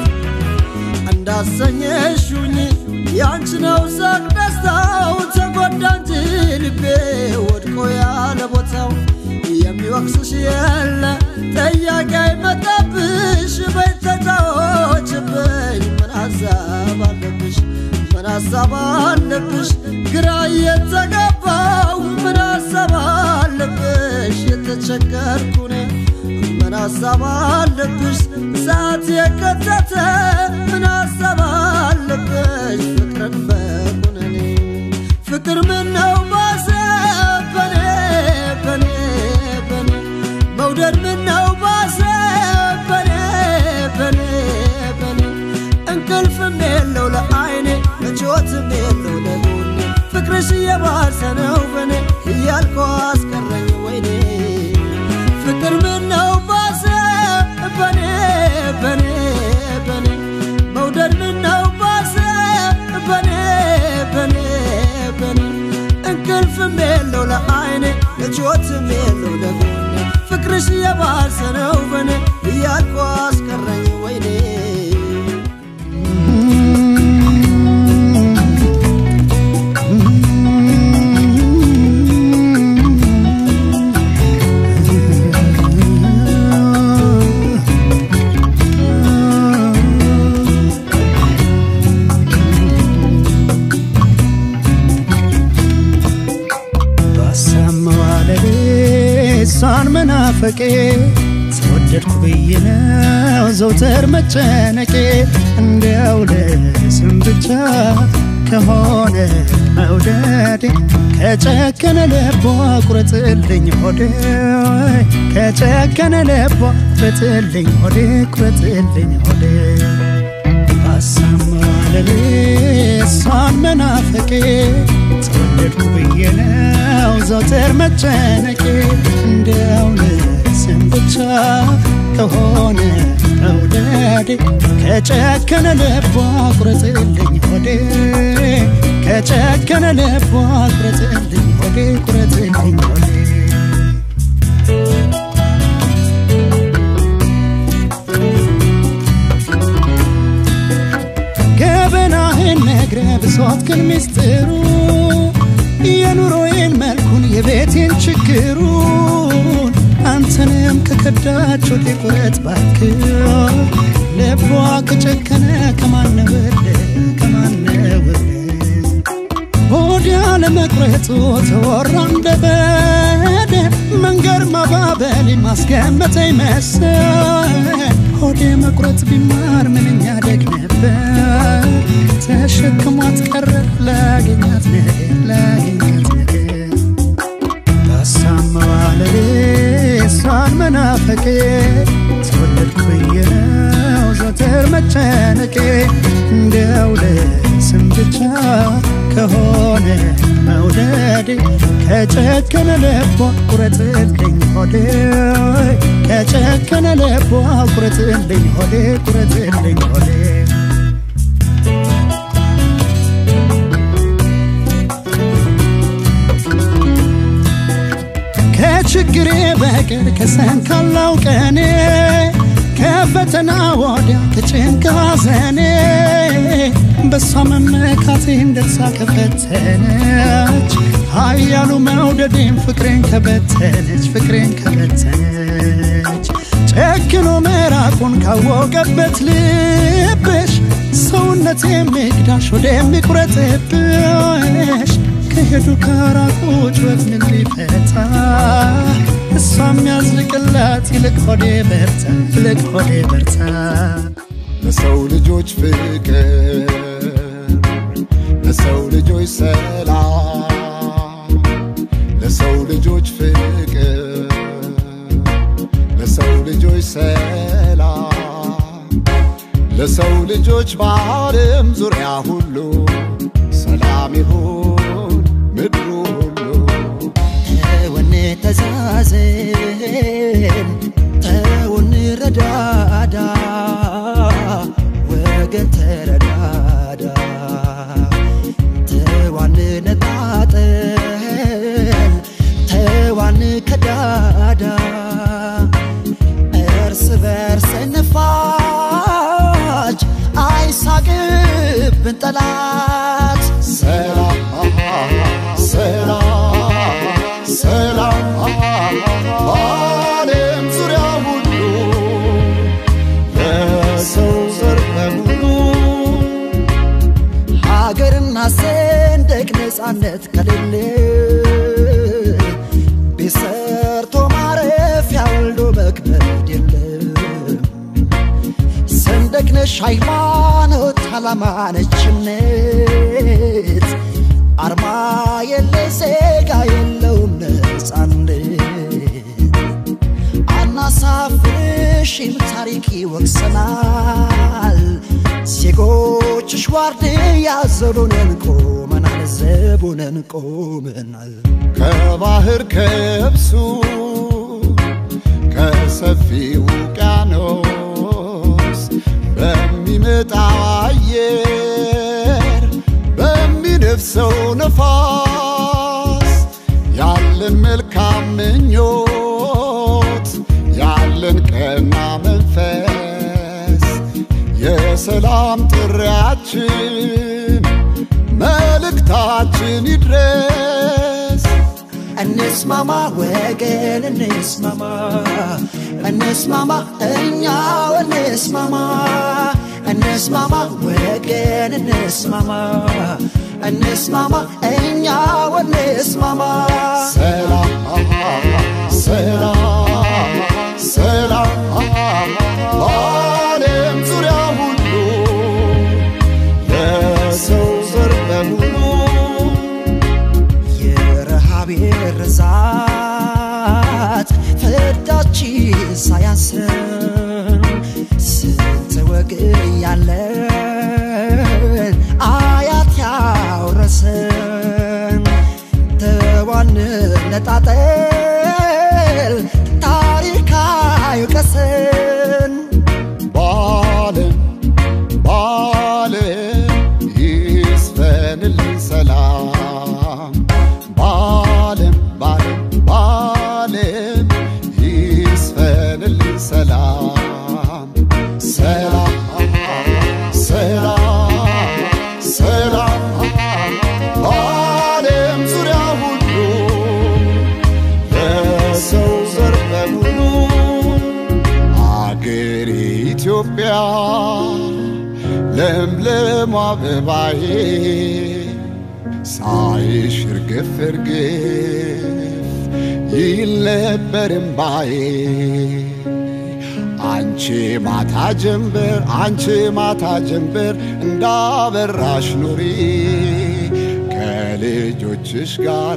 እንዳሰኘሽኝ ያንቺ ነው ሳቅ ደስታው ተጎዳ እንጂ ልቤ ወድቆ ያለ ቦታው የሚወቅስሽ የለ ጠያቂ አይመጣብሽ በተጫዎችብኝ ምን ሀሳብ አለብሽ ምን ሀሳብ አለብሽ ግራ እየተገባው ምን ሀሳብ አለብሽ የተቸገርኩኔ ምን ሀሳብ አለብሽ ሰዓት የከተተ ምን ሀሳብ አለብሽ ፍቅርን በኩነኔ ፍቅር ምን ነው ባሰ በኔ በኔ በኔ መውደድ ምን ነው ባሰ በኔ በኔ በኔ እንቅልፍም የለው ለአይኔ ምቾትም የለው ለጎኔ ፍቅርሽ እየባሰ ነው በኔ እያልኩ አስቀረኝ ወይኔ ፍቅር ምን ነው ባሰ በኔ በኔ በኔ መውደድ ምን ነው ባሰ በኔ በኔ በኔ እንቅልፍም የለው ለአይኔ ምቾትም የለው ለጎኔ ፍቅርሽ እየባሰ ነው በኔ እያልኩ አስቀረኝ ወይኔ ባሰማዋለሌ እሷን መናፈቄ ተወደድኩ ብዬ ነው ዘውትር መጨነቄ እንዲያው ለስም ብቻ ከሆነ መውደዴ ከጨከነ ልቧ ቁረጥልኝ ሆዴ ከጨከነ ልቧ ቁረጥልኝ ሆዴ ቁረጥልኝ ሆዴ ባሰማዋለሌ እሷን መናፈቄ ተወደድኩ ብዬ ነው ዘውትር መጨነቄ እንዲያው ለስም ብቻ ከሆነ መውደዴ ከጨከነ ልቧ ቁረጥልኝ ሆዴ ከጨከነ ልቧ ቁረጥልኝ ሆዴ ቁረጥልኝ ሆዴ ገበናህን ነግረ ብሶት ግን ሚስጥሩ የኑሮዬን መልኩን የቤቴን ችግሩን አንተንም ከከዳች ወደ ቁረት ባክ ልቧ ከጨከነ ከማነበለ ከማነበለ ወዲያ ለመቁረጡ ተወራ እንደበደ መንገድ ማባበል ማስገመተኝ መሰል ሆዴ መቁረጥ ቢማር ምንኛ ደግ ነበር ተሸክሟት ቀረ ላገኛት ነገር ላገኛት ነገር ታሳመዋለሌ እሷን መናፈቄ ተወለድኩኝ ነው ዘወትር መጨነቄ እንዲያው ለስም ብቻ ከሆነ መውደዴ ከጨከነ ልቧ ቁረጥልኝ ሆዴ ከጨከነ ልቧ ቁረጥልኝ ሆዴ ቁረጥልኝ ሆዴ ከችግሬ በቀር ከሰንካላው ቀኔ ከፈተና ወዲያ ከጭንቅ ሐዘኔ በሷ መመካቴን ደርሳ ከፈተነች ኃያሉ መውደዴን ፍቅሬን ከበተነች ፍቅሬን ከበተነች ጨክኖ መራቁን ካወቀበት ልብሽ ሰውነት የሚግዳሽ ወደሚቁረጥብሽ ከሄዱ ከራቆች ወዝን ሊፈታ እሷ የሚያዝልቅላት ይልቅ ሆዴ በርታ ይልቅ ሆዴ በርታ ለሰው ልጆች ፍቅር ለሰው ልጆች ሰላም ለሰው ልጆች ፍቅር ለሰው ልጆች ሰላም ለሰው ልጆች በዓለም ዙሪያ ሁሉ ሰላም ይሁን ምድሩ ሁሉ ተወን ተዛዘን ተውን ረዳዳ ወገን ተረዳዳ ተዋን ነጣጠል ተዋን ከዳዳ እርስ በርስ ንፋጅ አይሳቅብን ጠላት ሰላም ሰላም ሰላም በዓለም ዙሪያ ሁሉ ለሰው ዘር በሙሉ ሀገርና ሰንደቅ ነፃነት ከሌለ ቤት ሰርቶ ማረፊያ ወልዶ መክበድ የለም። ሰንደቅ ነሽ ሃይማኖት፣ ዓላማ ነች እምነት፣ አርማ የለ ዜጋ የለውም ነፃነት። አናሳፍርሽም ታሪክ ይወቅሰናል። ዜጎችሽ ዋርድያ ዘቡነን ቆመናል፣ ዘቡነን ቆመናል። ከባህር ከብሱ ከሰፊ ውቅያኖስ በሚመጣው አየር በሚነፍሰው ነፋስ ያለን መልካም ምኞት ያለን ቀና መንፈስ የሰላም ጥሪያችን መልእክታችን ይድረስ እንስማማ ወገን እንስማማ እንስማማ እኛው እንስማማ እንስማማ ወገን እንስማማ እንስማማ እኛው እንስማማ ሰላም ሰላም ሰላም በዓለም ዙሪያ ሁሉ ለሰው ዘር በሙሉ የረሃብ የርዛት ፍዳችን ሳያንሰን ስንት ወግ ያለን አያት ያውረሰን ተዋን ነጣጠል ታሪክ አይውቀሰን በዓለም በዓለም ይስፈንልን ሰላም በዓለም በዓለም በዓለም ይስፈንልን ሰላም ሰላም ሰላም ሰላም በዓለም ዙሪያ ሁሉ ለሰው ዘር በሙሉ አገር ኢትዮጵያ ለምለም አበባዬ ሳይሽ እርግፍ እርግፍ ይል ነበር እምባዬ አንቺ ማታ ጀንበር አንቺ ማታ ጀንበር እንዳበራሽ ኑሪ ከልጆችሽ ጋራ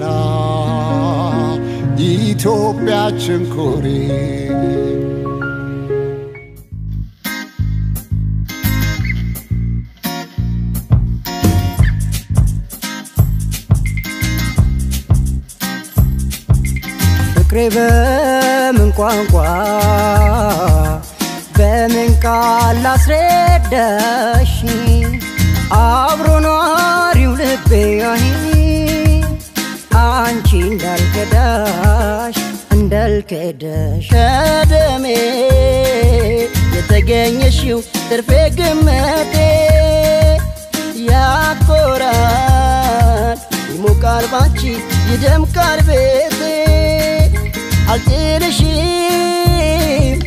ኢትዮጵያችን ኩሪ ፍቅሬ በምን ቋንቋ በምን ቃል ላስረዳሽ አብሮ ኗሪው ልቤ አይ አንቺ እንዳልከዳሽ እንዳልከዳሽ ከደሜ የተገኘሽው ትርፌ ግመቴ ያኮራል ይሞቃል ባንቺ ይደምቃል ቤቴ አልጥልሽም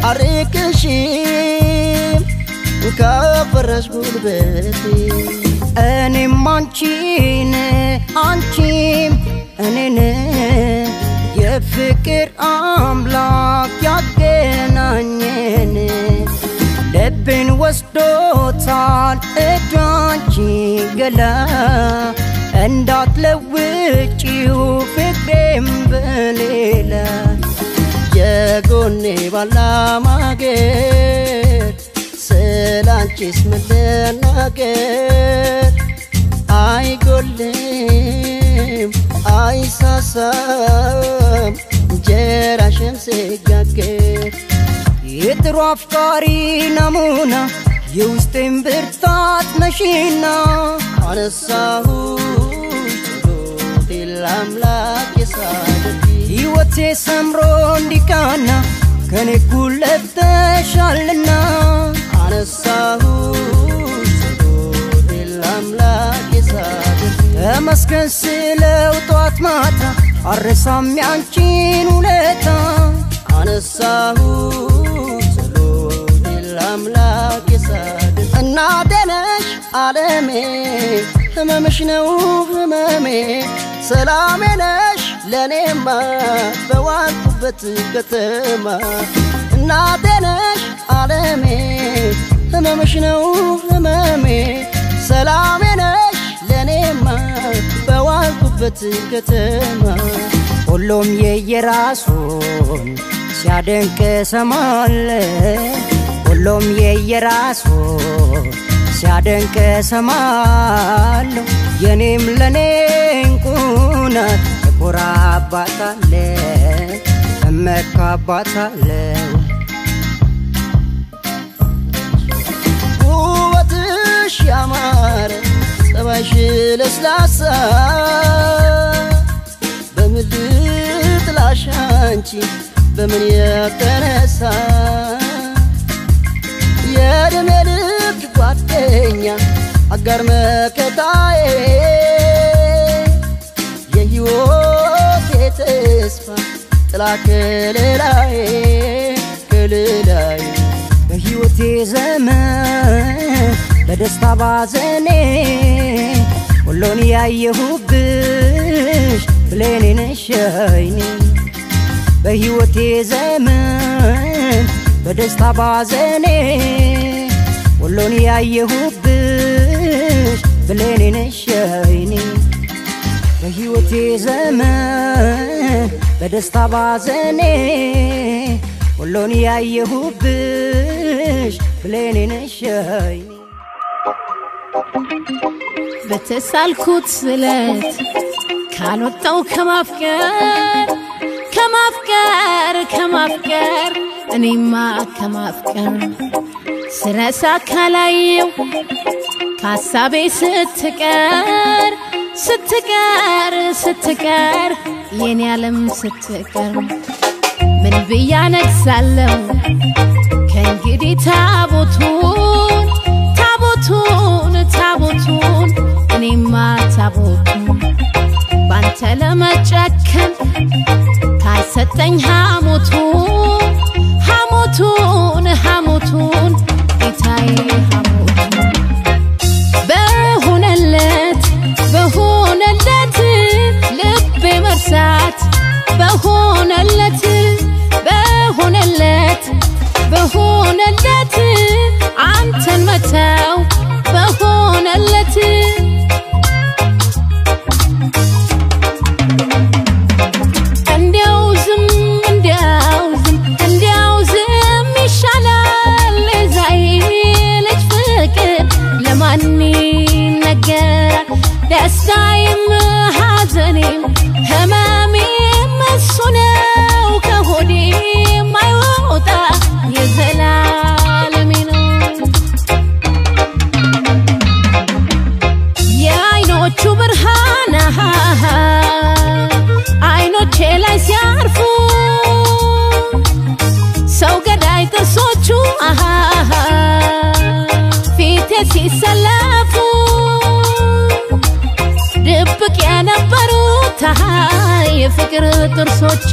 አርቅሽም ካፈራሽ ጉልበቴ እኔም አንቺን አንቺም እኔን የፍቅር አምላክ ያገናኘን ልብን ወስዶታል እዳንቺ ገላ እንዳትለውጪው ፍቅሬም በሌላ የጎኔ ባላማገር ስላንቺስ ምን ልናገር አይጎልም አይሳሳም እንጀራሽም ሲጋገር የጥሩ አፍቃሪ ናሙና የውስጤን ብርታት ነሽና አነሳሁ ጸሎቴን ለአምላክ የሳደት ሕይወቴ ሰምሮ እንዲቃና ከኔ ጉለተሻልና አነሳሁ ጸሎቴን ለአምላክ የሳደት ተመስገን ስለው ጧት ማታ አረሳም ያንቺን ውለታ አነሳሁ ጸሎቴን ለአምላክ የሳደት እናቴ ነሽ ዓለሜ ህመምሽ ነው ህመሜ ሰላሜ ነሽ ለእኔማ በዋልኩበት ከተማ እናቴ ነሽ ዓለሜ ህመምሽ ነው ህመሜ ሰላሜ ነሽ ለእኔማ በዋልኩበት ከተማ ሁሉም የየራሱን ሲያደንቅ ሰማለ ሁሉም የየራሱ ሲያደንቅ ሰማለሁ የኔም ለኔ እንቁናት እኮራባታለ እመካባታለሁ ውበትሽ ያማረ ጸባይሽ ለስላሳ በምን ልጥላሽ አንቺ በምን የተነሳ የዕድሜ ልክ ጓደኛ አጋር መከታዬ የሕይወቴ ተስፋ ጥላ ከለላዬ ከለላዬ በሕይወቴ ዘመን በደስታ ባዘኔ ሁሉን ያየሁብሽ ብሌኔ ነሽ አይኔ በሕይወቴ ዘመን በደስታ ባዘኔ ሁሉን ያየሁብሽ ብሌኔ ነሽ አይኔ በሕይወቴ ዘመን በደስታ ባዘኔ ሁሉን ያየሁብሽ ብሌኔ ነሽ አይኔ በተሳልኩት ስለት ካልወጣው ከማፍቀር ከማፍቀር ከማፍቀር እኔማ ከማፍቀር ስረሳ ካላየው ከሀሳቤ ስትቀር ስትቀር ስትቀር የኔ ዓለም ስትቀር ምን ብያ ነግሳለሁ ከእንግዲህ ታቦቱን ታቦቱን ታቦቱን እኔማ ታቦቱን ባንተ ለመጨከን ካልሰጠኝ ሐሞቱን ሐሞቱን ሐሞቱን ጌታዬ ሐሞቱን በሆነለት በሆነለት ልቤ መርሳት በሆነለት በሆነለት በሆነለት አንተን መተው በሆነለት እንዲያው ዝም እንዲያው ዝም እንዲያው ዝም ይሻላል ዛይ ልጅ ፍቅር ለማን ይነገራል ደስታዬም ሐዘኔም ህመሜም እሱ ነው ከሆዴ የማይወጣ የዘላለሜ ነው የአይኖቹ ብርሃን አሃ፣ አይኖቼ ላይ ሲያርፉ ሰው ገዳይ ጥርሶቹ አሃ፣ ፊቴ ሲሰለፉ ድብቅ የነበሩት አሃ፣ የፍቅር ጥርሶቼ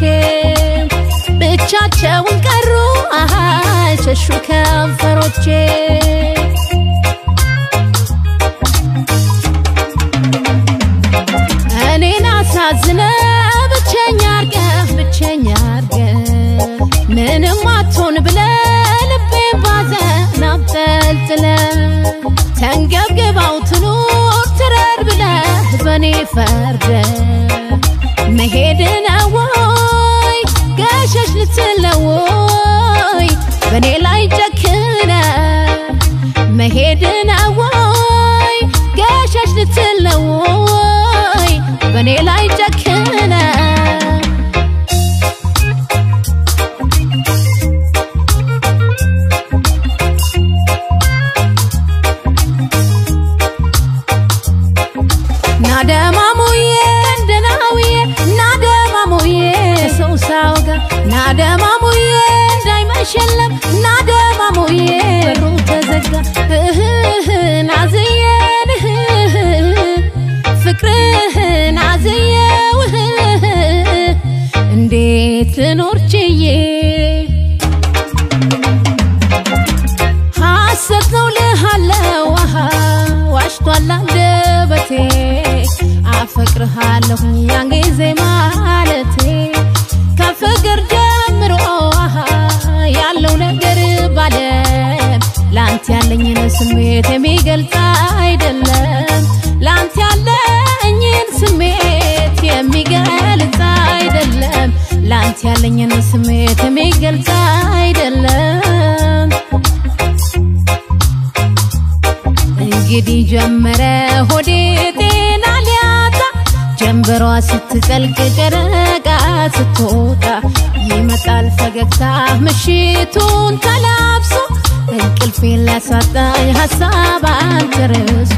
ብቻቸውን ቀሩ አሃ፣ ሸሹ ከንፈሮቼ እኔን አሳዝነ ብቸኛ አርገ ብቸኛ አርገ ምንም አትሆን ብለ ልቤን ባዘን አብጠልጥለ ተንገብግባው ትኑር ትረር ብለ በእኔ ፈርደ መሄድ ነው ወይ ገሸሽ ልትለው ወይ በእኔ ላይ ጨክነ መሄድ ነው ወይ ገሸሽ ልትለው ወይ በእኔ ላይ ጨክነ ናደማሙዬ እንደናውዬ ናደማሙዬ ሰው ሳውጋ ናደማሙዬ እንዳይመሸለም ናደማሙዬ በሩ ተዘጋ እህህን አዝየን እህህን ፍቅርህን አዝየው እህህን እንዴት ልኖር ችዬ ሐሰት ነው ልሃለው አሃ ዋሽቷል አንደበቴ አፈቅርሃለሁ ያን ጊዜ ማለቴ ከፍቅር ጀምሮ አሃ ያለው ነገር ባለም ላንተ ያለኝን ስሜት የሚገልጽ አይደለም ላንተ ያለኝን ስሜት የሚገልጽ አይደለም ላንተ ያለኝን ስሜት የሚገልጽ አይደለም እንግዲህ ጀመረ ሆዴ ጤና ሊያጣ ጀንበሯ ስትጠልቅ ጨረቃ ስትወጣ ይመጣል ፈገግታ ምሽቱን ተላብሶ እንቅልፌን ላሳጣኝ ሀሳብ አንተርሶ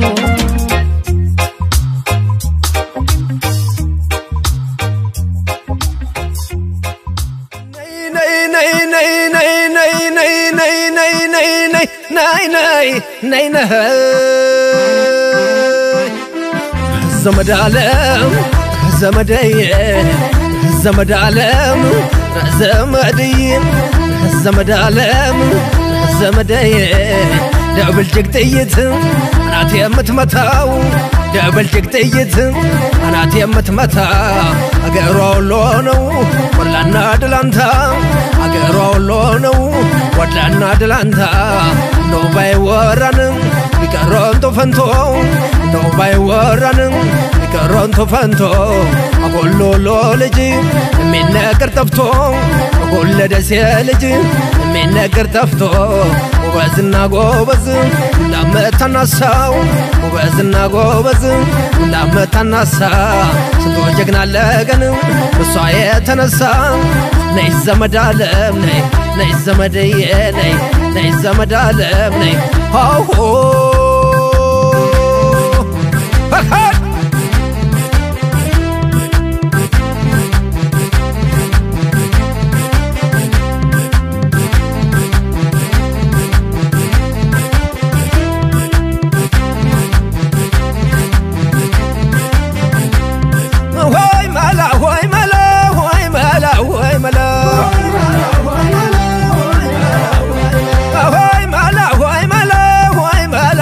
ዘመድ አለም ዘመደዬ ዘመድ አለም ዘመድዬ ዘመድ አለም ዘመደዬ ደብል ጅግ ጥይት አናት የምትመታው ደብል ጅግ ጥይት አናት የምትመታ አገሯ ወሎ ነው ወላና ድላንታ አገሯ ወሎ ነው ወላና ድላንታ ነው ባይወራንም ቢቀረንቶ ፈንቶ ነው ባይወራንም ቢቀረንቶ ፈንቶ አጎሎሎ ልጅ የሚነገር ጠፍቶ አጎለደሴ ልጅ የሚነገር ጠፍቶ ጎበዝና ጎበዝ ላመታናሳው ጎበዝና ጎበዝ ላመታናሳ ስንቶ ጀግና አለገን እሷ የተነሳ ነይ ዘመድ አለም ነይ ነይ ዘመድዬ ነይ ነይ ዘመድ አለም ነይ ሆሆ ሆይ መላ ሆይ መላ ሆይ መላ ሆይ መላ ሆይ መላ ሆይ መላ ሆይ መላ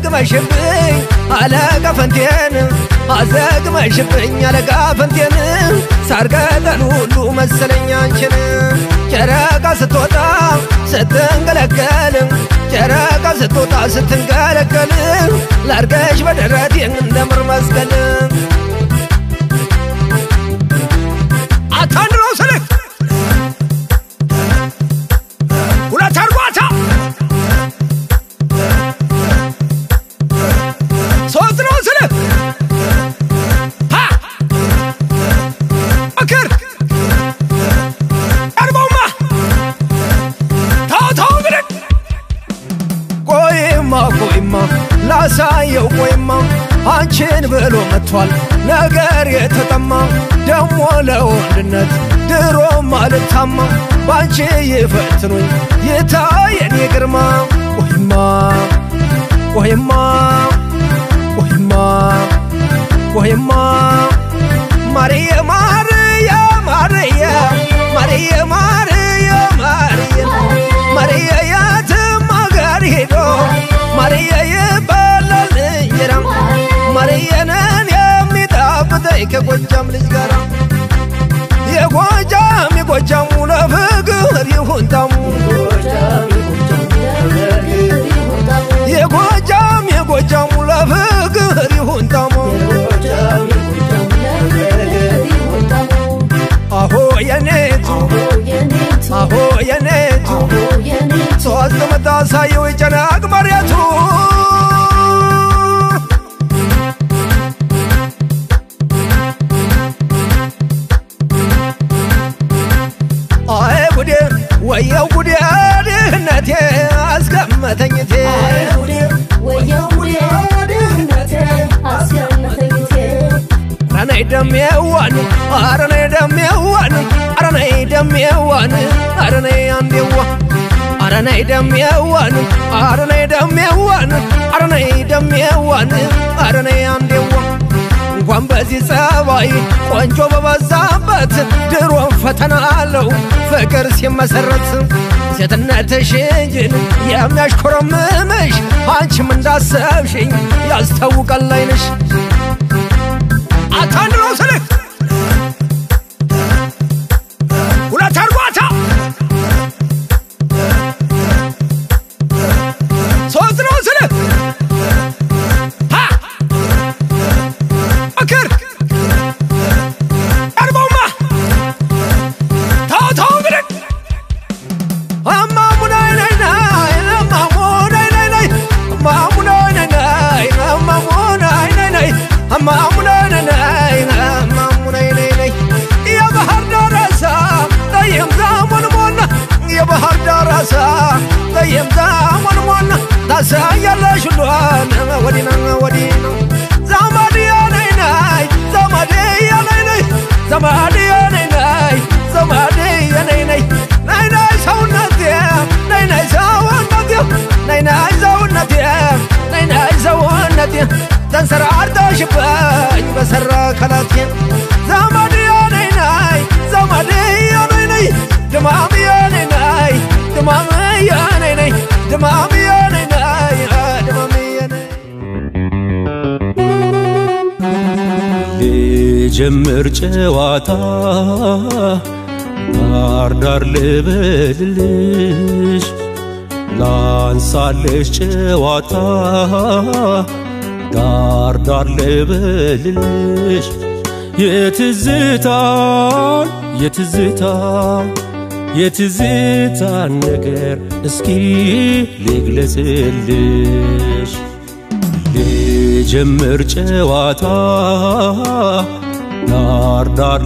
አዘግመሽብኝ አለቃ ፈንቴን አዘግመሽብኝ አለቃ ፈንቴን ሳርገጠን ሁሉ መሰለኝ አንቺን ጨረቃ ስትወጣ ስትንገለገል ጨረቃ ስትወጣ ስትንገለገል ላርገሽ በደረቴ እንደምር መስቀል አታንድሮ ስልክ ሁለት አርጓታ ሶስት ነው ስልክ ሀ ምክር ቀርበውማ ተው ተው ብለን ቆይማ ቆይማ ላሳየው ቆይማ አንቺን ብሎ መጥቷል ነገር የተጠማ ደሞ ለወንድነት ድሮም አልታማ ባንቺ ይፈትኑኝ ይታየን የግርማ ቆይማ ቆይማ ቆይማ ቆይማ ማርየ ማርየ ማርየ ማርየ ማርየ ማርየ ማርየ የትም አገር ሄዶ ማርየ ይባላል እንጀራ ማርየንን የሚጣፍጠኝ ከጎጃም ልጅ ጋር የጎጃም የጎጃሙ ለፍቅር ይሁን ታሙ የጎጃም የጎጃሙ ለፍቅር ይሁን ታሙ አሆ የኔቱ አሆ የኔቱ ሶስት መታሳየው ይጨናቅ መሬቱ አይ ጉዴ ወየው ጉዴ ድህነቴ አስቀመተኝቴ አረነይ ደሜዋን አረነይ ደሜዋን አረነይ ደሜዋን አረነይ አንዴዋ አረነይ ደሜዋን አረነይ ደሜዋን አረነይ ደሜዋን አረነይ አንዴዋ እንኳን በዚህ ጸባይ ቆንጆ በበዛበት ድሮም ፈተና አለው ፍቅር ሲመሰረት ሴትነትሽ እንጂን የሚያሽኮረምምሽ አንቺም እንዳሰብሽኝ ያስታውቃል አይንሽ አታንድሮ ስልክ ሁለት አርጓታ ሶስት ነው ስልክ ሀ ምክር ቀርበውማ ተው ተው ብለን እማሙ ናይ ናይ ናይ እማሙ ናይ ናይ ናይ እማሙ ናይ ናይ ናይ እማሙ ናይ ናይ ናይ እማሙ ናይ ናይ ናይ እማሙ ናይ ናይ ናይ የባህር ዳር አሳ ጠይም ዛሞን ሞና የባህር ዳር አሳ ጠይም ዛሞን ሞና ታሳያለሽ ሁሏን ወዲና ወዲና ዘመድያ ናይ ናይ ዘመድያ ናይ ናይ ዘመድያ ናይ ናይ ዘመድያ ናይ ናይ ናይ ናይ ሰውነቴ ናይ ናይ ሰውነቴ ናይ ናይ ሰውነቴ ናይ ናይ ሰውነቴ ተንሰራርተሽበኝ በሰራ ከላቴ ዘመድያ ናይ ናይ ዘመድያ ናይ ናይ ድማምያ ናይ ናይ ድማምያ ናይ ናይ ድማምያ ናይ ናይ ድማምያ ናይ ልጀምር ጨዋታ ዳር ዳር ልበልልሽ ላንሳልሽ ጨዋታ ዳር ዳር ልበልልሽ የትዝታን የትዝታ የትዝታን ነገር እስኪ ልግለጽልሽ ልጀምር ጨዋታ ዳር ዳር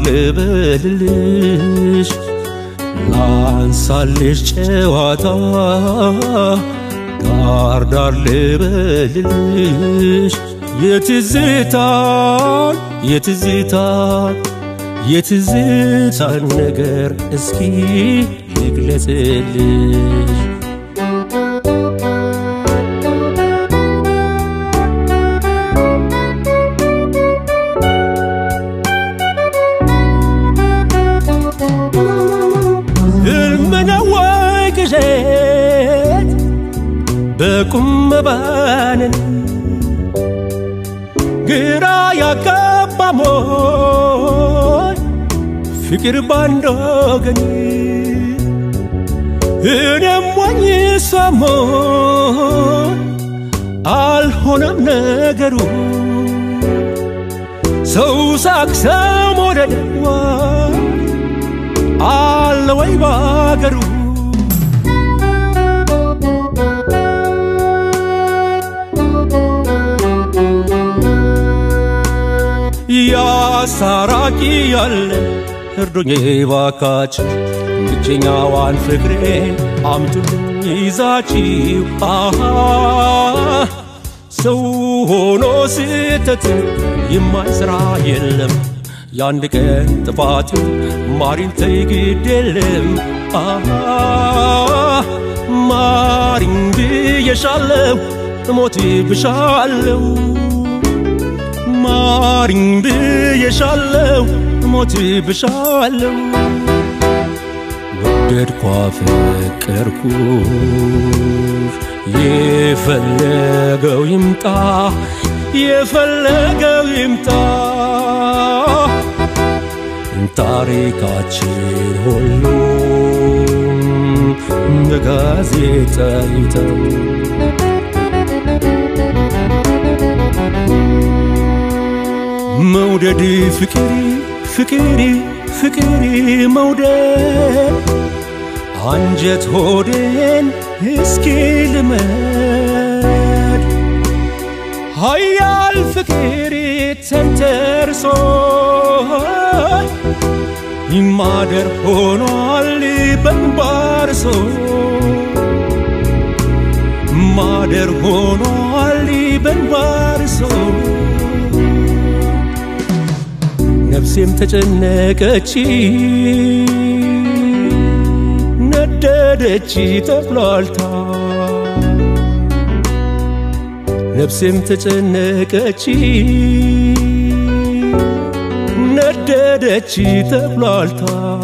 ልበልልሽ ላንሳልሽ ጨዋታ ዳር ዳር ልበልልሽ የትዝታን የትዝታን የትዝታን ነገር እስኪ ልግለጽልሽ ሕልም ነው ወይ ቅዠት በቁም መባንን ግራ ያጋባሞኝ ፍቅር ባንድ ወገን እኔም ሞኝ እሷም ሞኝ አልሆነም ነገሩ ሰው ሳቅ ሰው መውደድዋ አለ ወይ ባገሩ ያሳራቂ ያለ እርዱኝ ባካችሁ ብቸኛዋን ፍቅሬ አምጡልኝ ይዛችሁ አሃ ሰው ሆኖ ስህተት የማይሰራ የለም የአንድ ቀን ጥፋት ማሪን ተይ ግድ የለም አሃ ማሪን ብዬሻለሁ እሞት ብሻለሁ ማሪኝ ብዬሻለሁ ሞት ብሻለሁ ወደድኳ ፈቀርኩሽ የፈለገው ይምጣ የፈለገው ይምጣ ታሪካችን ሁሉ በጋዜጣ ይተው መውደድ ፍቅር ፍቅር ፍቅር መውደድ አንጀት ሆዴን እስኪ ልመድ ሀያል ፍቅር ተንተርሶ ይማደር ሆኗል በንባርሶ ማደር ሆኗል በንባርሶ ነፍሴም ተጨነቀች ነደደች ተብሏልታ ነፍሴም ተጨነቀች ነደደች ተብሏልታ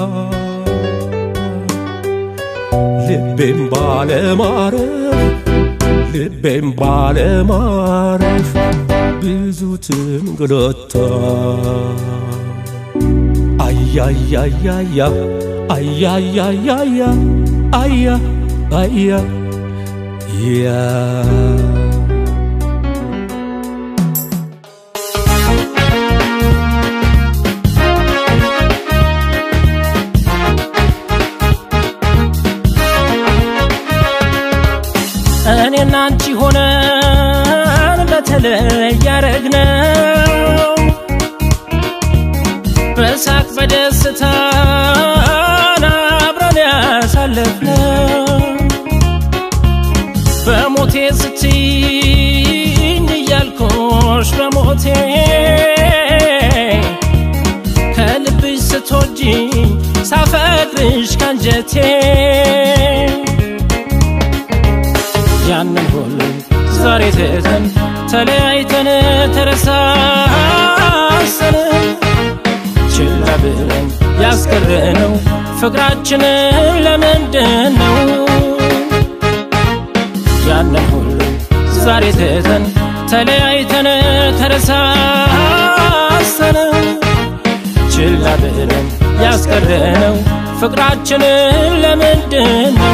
ልቤም ባለማረፍ ልቤም ባለማረፍ ብዙ ትንግሎታ አያያያያ አያያያያ አያ አያ ያ እኔና አንቺ ሆነን በተለይ ያረግነው በሳቅ በደስታ አብረን ያሳለፍነው በሞቴ ስትይኝ እያልኩሽ በሞቴ ከልብሽ ስትወጂኝ ሳፈቅርሽ ካንጀቴ ያንን ሁሉ ዛሬ ትተን ተለያይተን ተረሳሰን ችላ ብለን ያስቀረነው ፍቅራችንን ለምንድን ነው? ያንን ሁሉ ዛሬ ትተን ተለያይተን ተረሳሰን ችላ ብለን ያስቀረነው ፍቅራችንን ለምንድን ነው?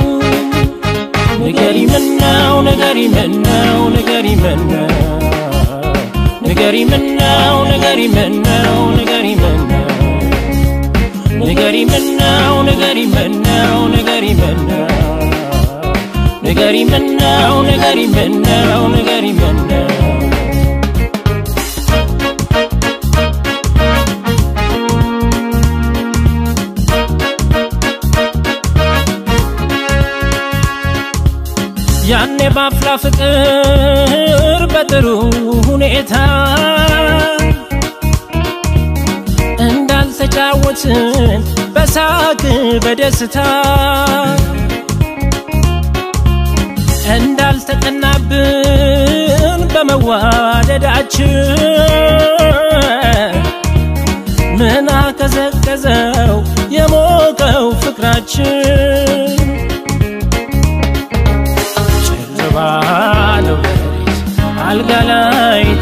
ንገሪ ምነው ንገሪ ምነው ንገሪ ምነው ንገሪ ምነው ንገሪ ምነው ንገሪ ምነው ንገሪ ምነው ንገሪ ምነው ንገሪ ምነው ንገሪ ምነው ንገሪ ምነው ንገሪ ምነው ያኔ ባፍላ ፍቅር በጥሩ ሁኔታ እንዳልተጫወትን በሳቅ በደስታ እንዳልተቀናብን በመዋደዳችን ምን አቀዘቀዘው የሞቀው ፍቅራችን ባለው ሌሊት አልጋ ላይ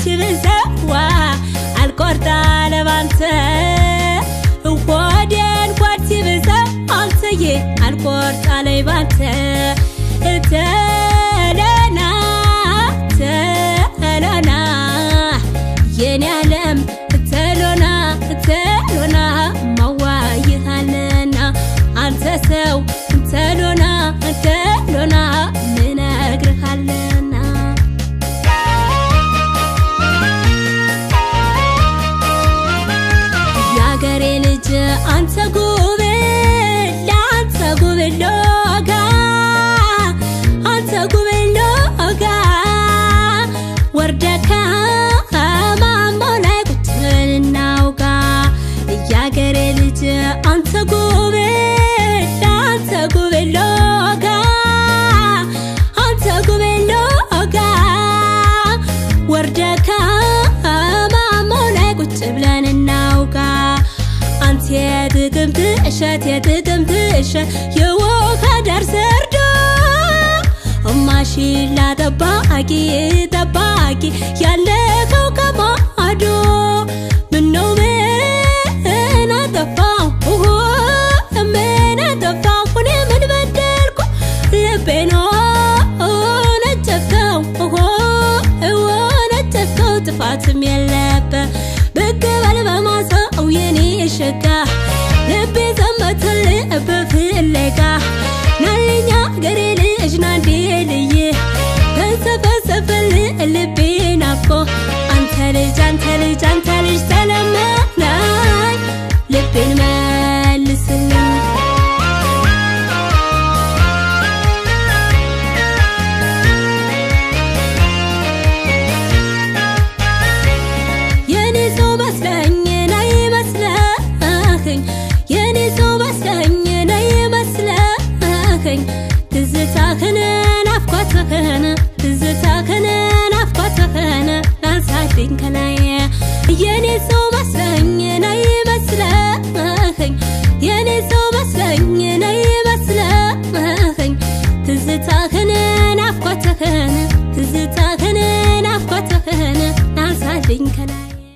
ሲብሰዋ አልቆርጣ ለባንተ ሆዴ እንኳን ሲብሰው አንተዬ አልቆርጣ ላይ ባንተ ተለና ተለና የኔ ዓለም ተሎና ተሎና ማዋይሃለና አንተ ሰው ተሎና ተሎና ምነግርሃለና የአገሬ ልጅ አንተ ጉብል ለአንተ ጉብል ሎጋ አንተ ጉብል ሎጋ ወርደካ ማሞ ላይ ቁጭ ብለን እናውጋ የአገሬ ልጅ አንተ ጉብል ለአንተ ጉብል ሎጋ አንተ ጉብል ሎጋ ወርደካ ማሞ ላይ ቁጭ ብለን እናውጋ አንተ የጥቅምት እሸት የጥቅምት እሸት የወካ ዳር ሰርዶ ማሽላ ጠባቂ ጠባቂ ያለከው ከማዶ ምነው ምን አጠፋው ኦሆ ምን አጠፋው እኔ ምን በደልኩ ልቤን ነጨፍከው ኦሆ ነጨፍከው ጥፋትም የለበት ብቅ በል በማሳው የኔ ሸጋ ልቤ ዘመተል በፍለጋ ናልኛ ገሬ ልጅ ናንዴ ልዬ ተንሰፈሰፈል ልቤ ናፍቆ አንተ ልጅ አንተ ልጅ አንተ ልጅ ተለመናኝ ልቤን መልስልኝ የኔ ሰው መስለኝ ነይ መስለኸኝ የኔ ሰው መስለኝ ነይ መስለኸኝ ትዝታህን ናፍቆትህን ትዝታህን ናፍቆትህን ላንሳልኝ ከላይ የኔ ሰው መስለኝ ነይ መስለኸኝ የኔ ሰው መስለኝ ነይ መስለኸኝ ትዝታህን ናፍቆትህን ትዝታህን ናፍቆትህን ላንሳልኝ ከላይ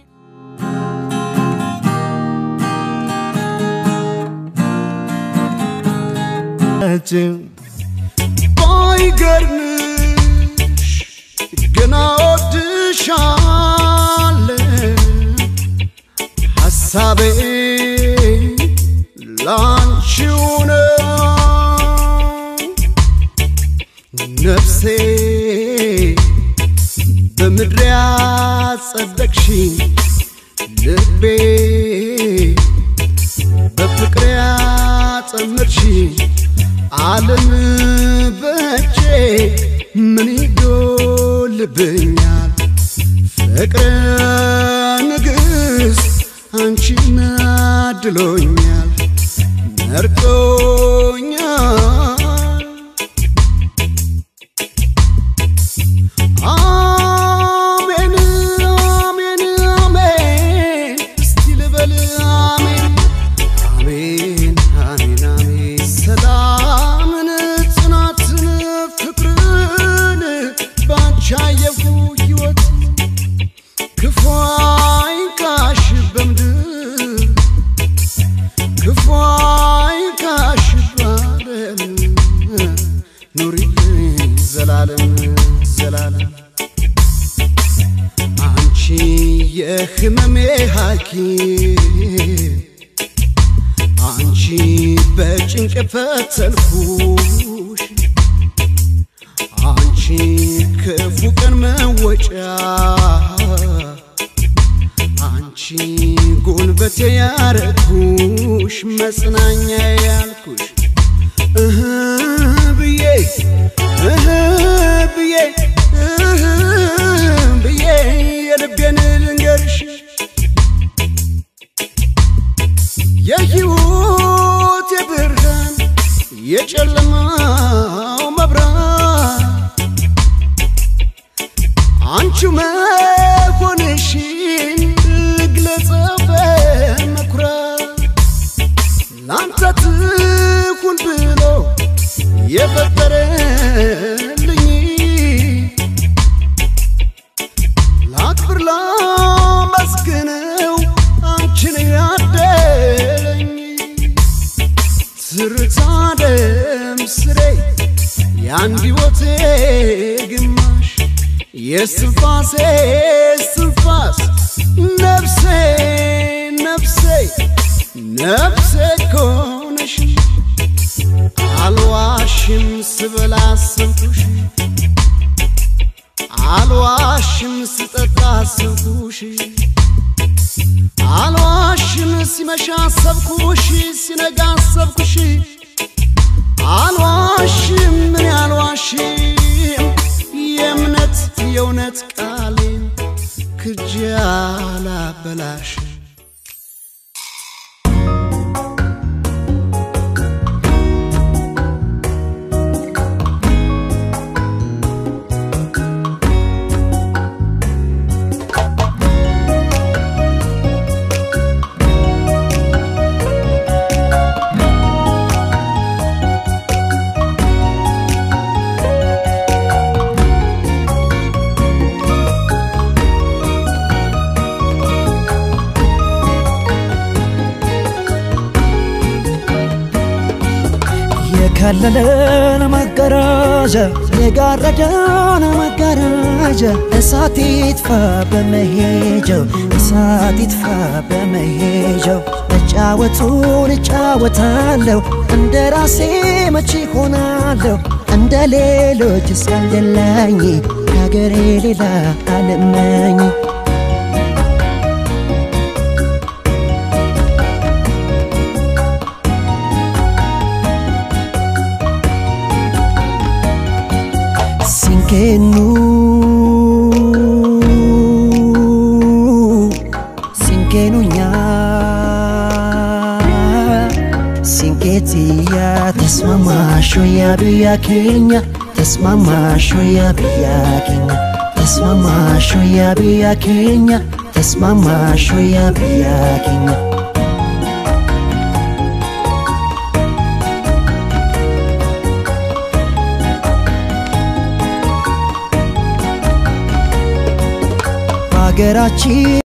ባይገርምሽ ገና ወድሻለ ሐሳቤ ላንቺው ነው ነፍሴ በምድር ያጸደቅሽ ልቤ በፍቅር ያጸመርሽ ዓለም በእጄ ምን ይጎልብኛል ፍቅር ንግሥት አንቺን አድሎኛል መርጦኛል አሜን አሜን አሜን እስቲ ልበል አሜን አሜን አሜን አሜን ሰላምን ጽናትን ፍቅርን ባንቺ አየሁ ሕይወት ክፉ አይንካሽ በምድር ክፉ አይንካሽ ባለም ኑሪልኝ ዘላለም ዘላለም አንቺ የህመሜ ሐኪም አንቺ በጭንቅ ፈተልኩሽ አንቺ ክፉ ቀን መወጫ አንቺ ጉልበቴ ያረኩሽ መጽናኛ ያልኩሽ እህ ብዬ እህ ብዬ እህ ብዬ የልቤን ልንገርሽ የሕይወት የብርሃን የጨለማው መብራት አንቺ መሆንሽን ልግለጸው በመኩራት ላንተ ትሁን ብሎ የፈጠረልኝ ላክብር ክብር ላመስግነው አንቺን ያደለኝ ትርታ ደም ስሬ የአንድ ሕይወቴ ግማሽ የስትንፋሴ ስትንፋስ ነፍሴ ነፍሴ ነፍሴ ኮነሽ አልዋሽም ስበላ አሰብኩሽ አልዋሽም ስጠጣ አሰብኩሽ አልዋሽም ሲመሻ አሰብኩሽ ሲነጋ አሰብኩሽ አልዋሽም ምን አልዋሽም የእምነት የእውነት ቃሌን ክጄ አላበላሽም የከለለን መጋረጃ የጋረደን መጋረጃ እሳት ይጥፋ በመሄጃው እሳት ይጥፋ በመሄጃው መጫወቱን እጫወታለሁ እንደ ራሴ መቼ ሆናለሁ እንደ ሌሎች ሳልደላኝ ከሀገሬ ሌላ አልመኝ Sinkenu Sinkenu nya Sinketia Tasmamasho ya biya Kenya Tasmamasho ya biya Kenya Tasmamasho ya biya Kenya Tasmamasho ya biya Kenya ሀገራችን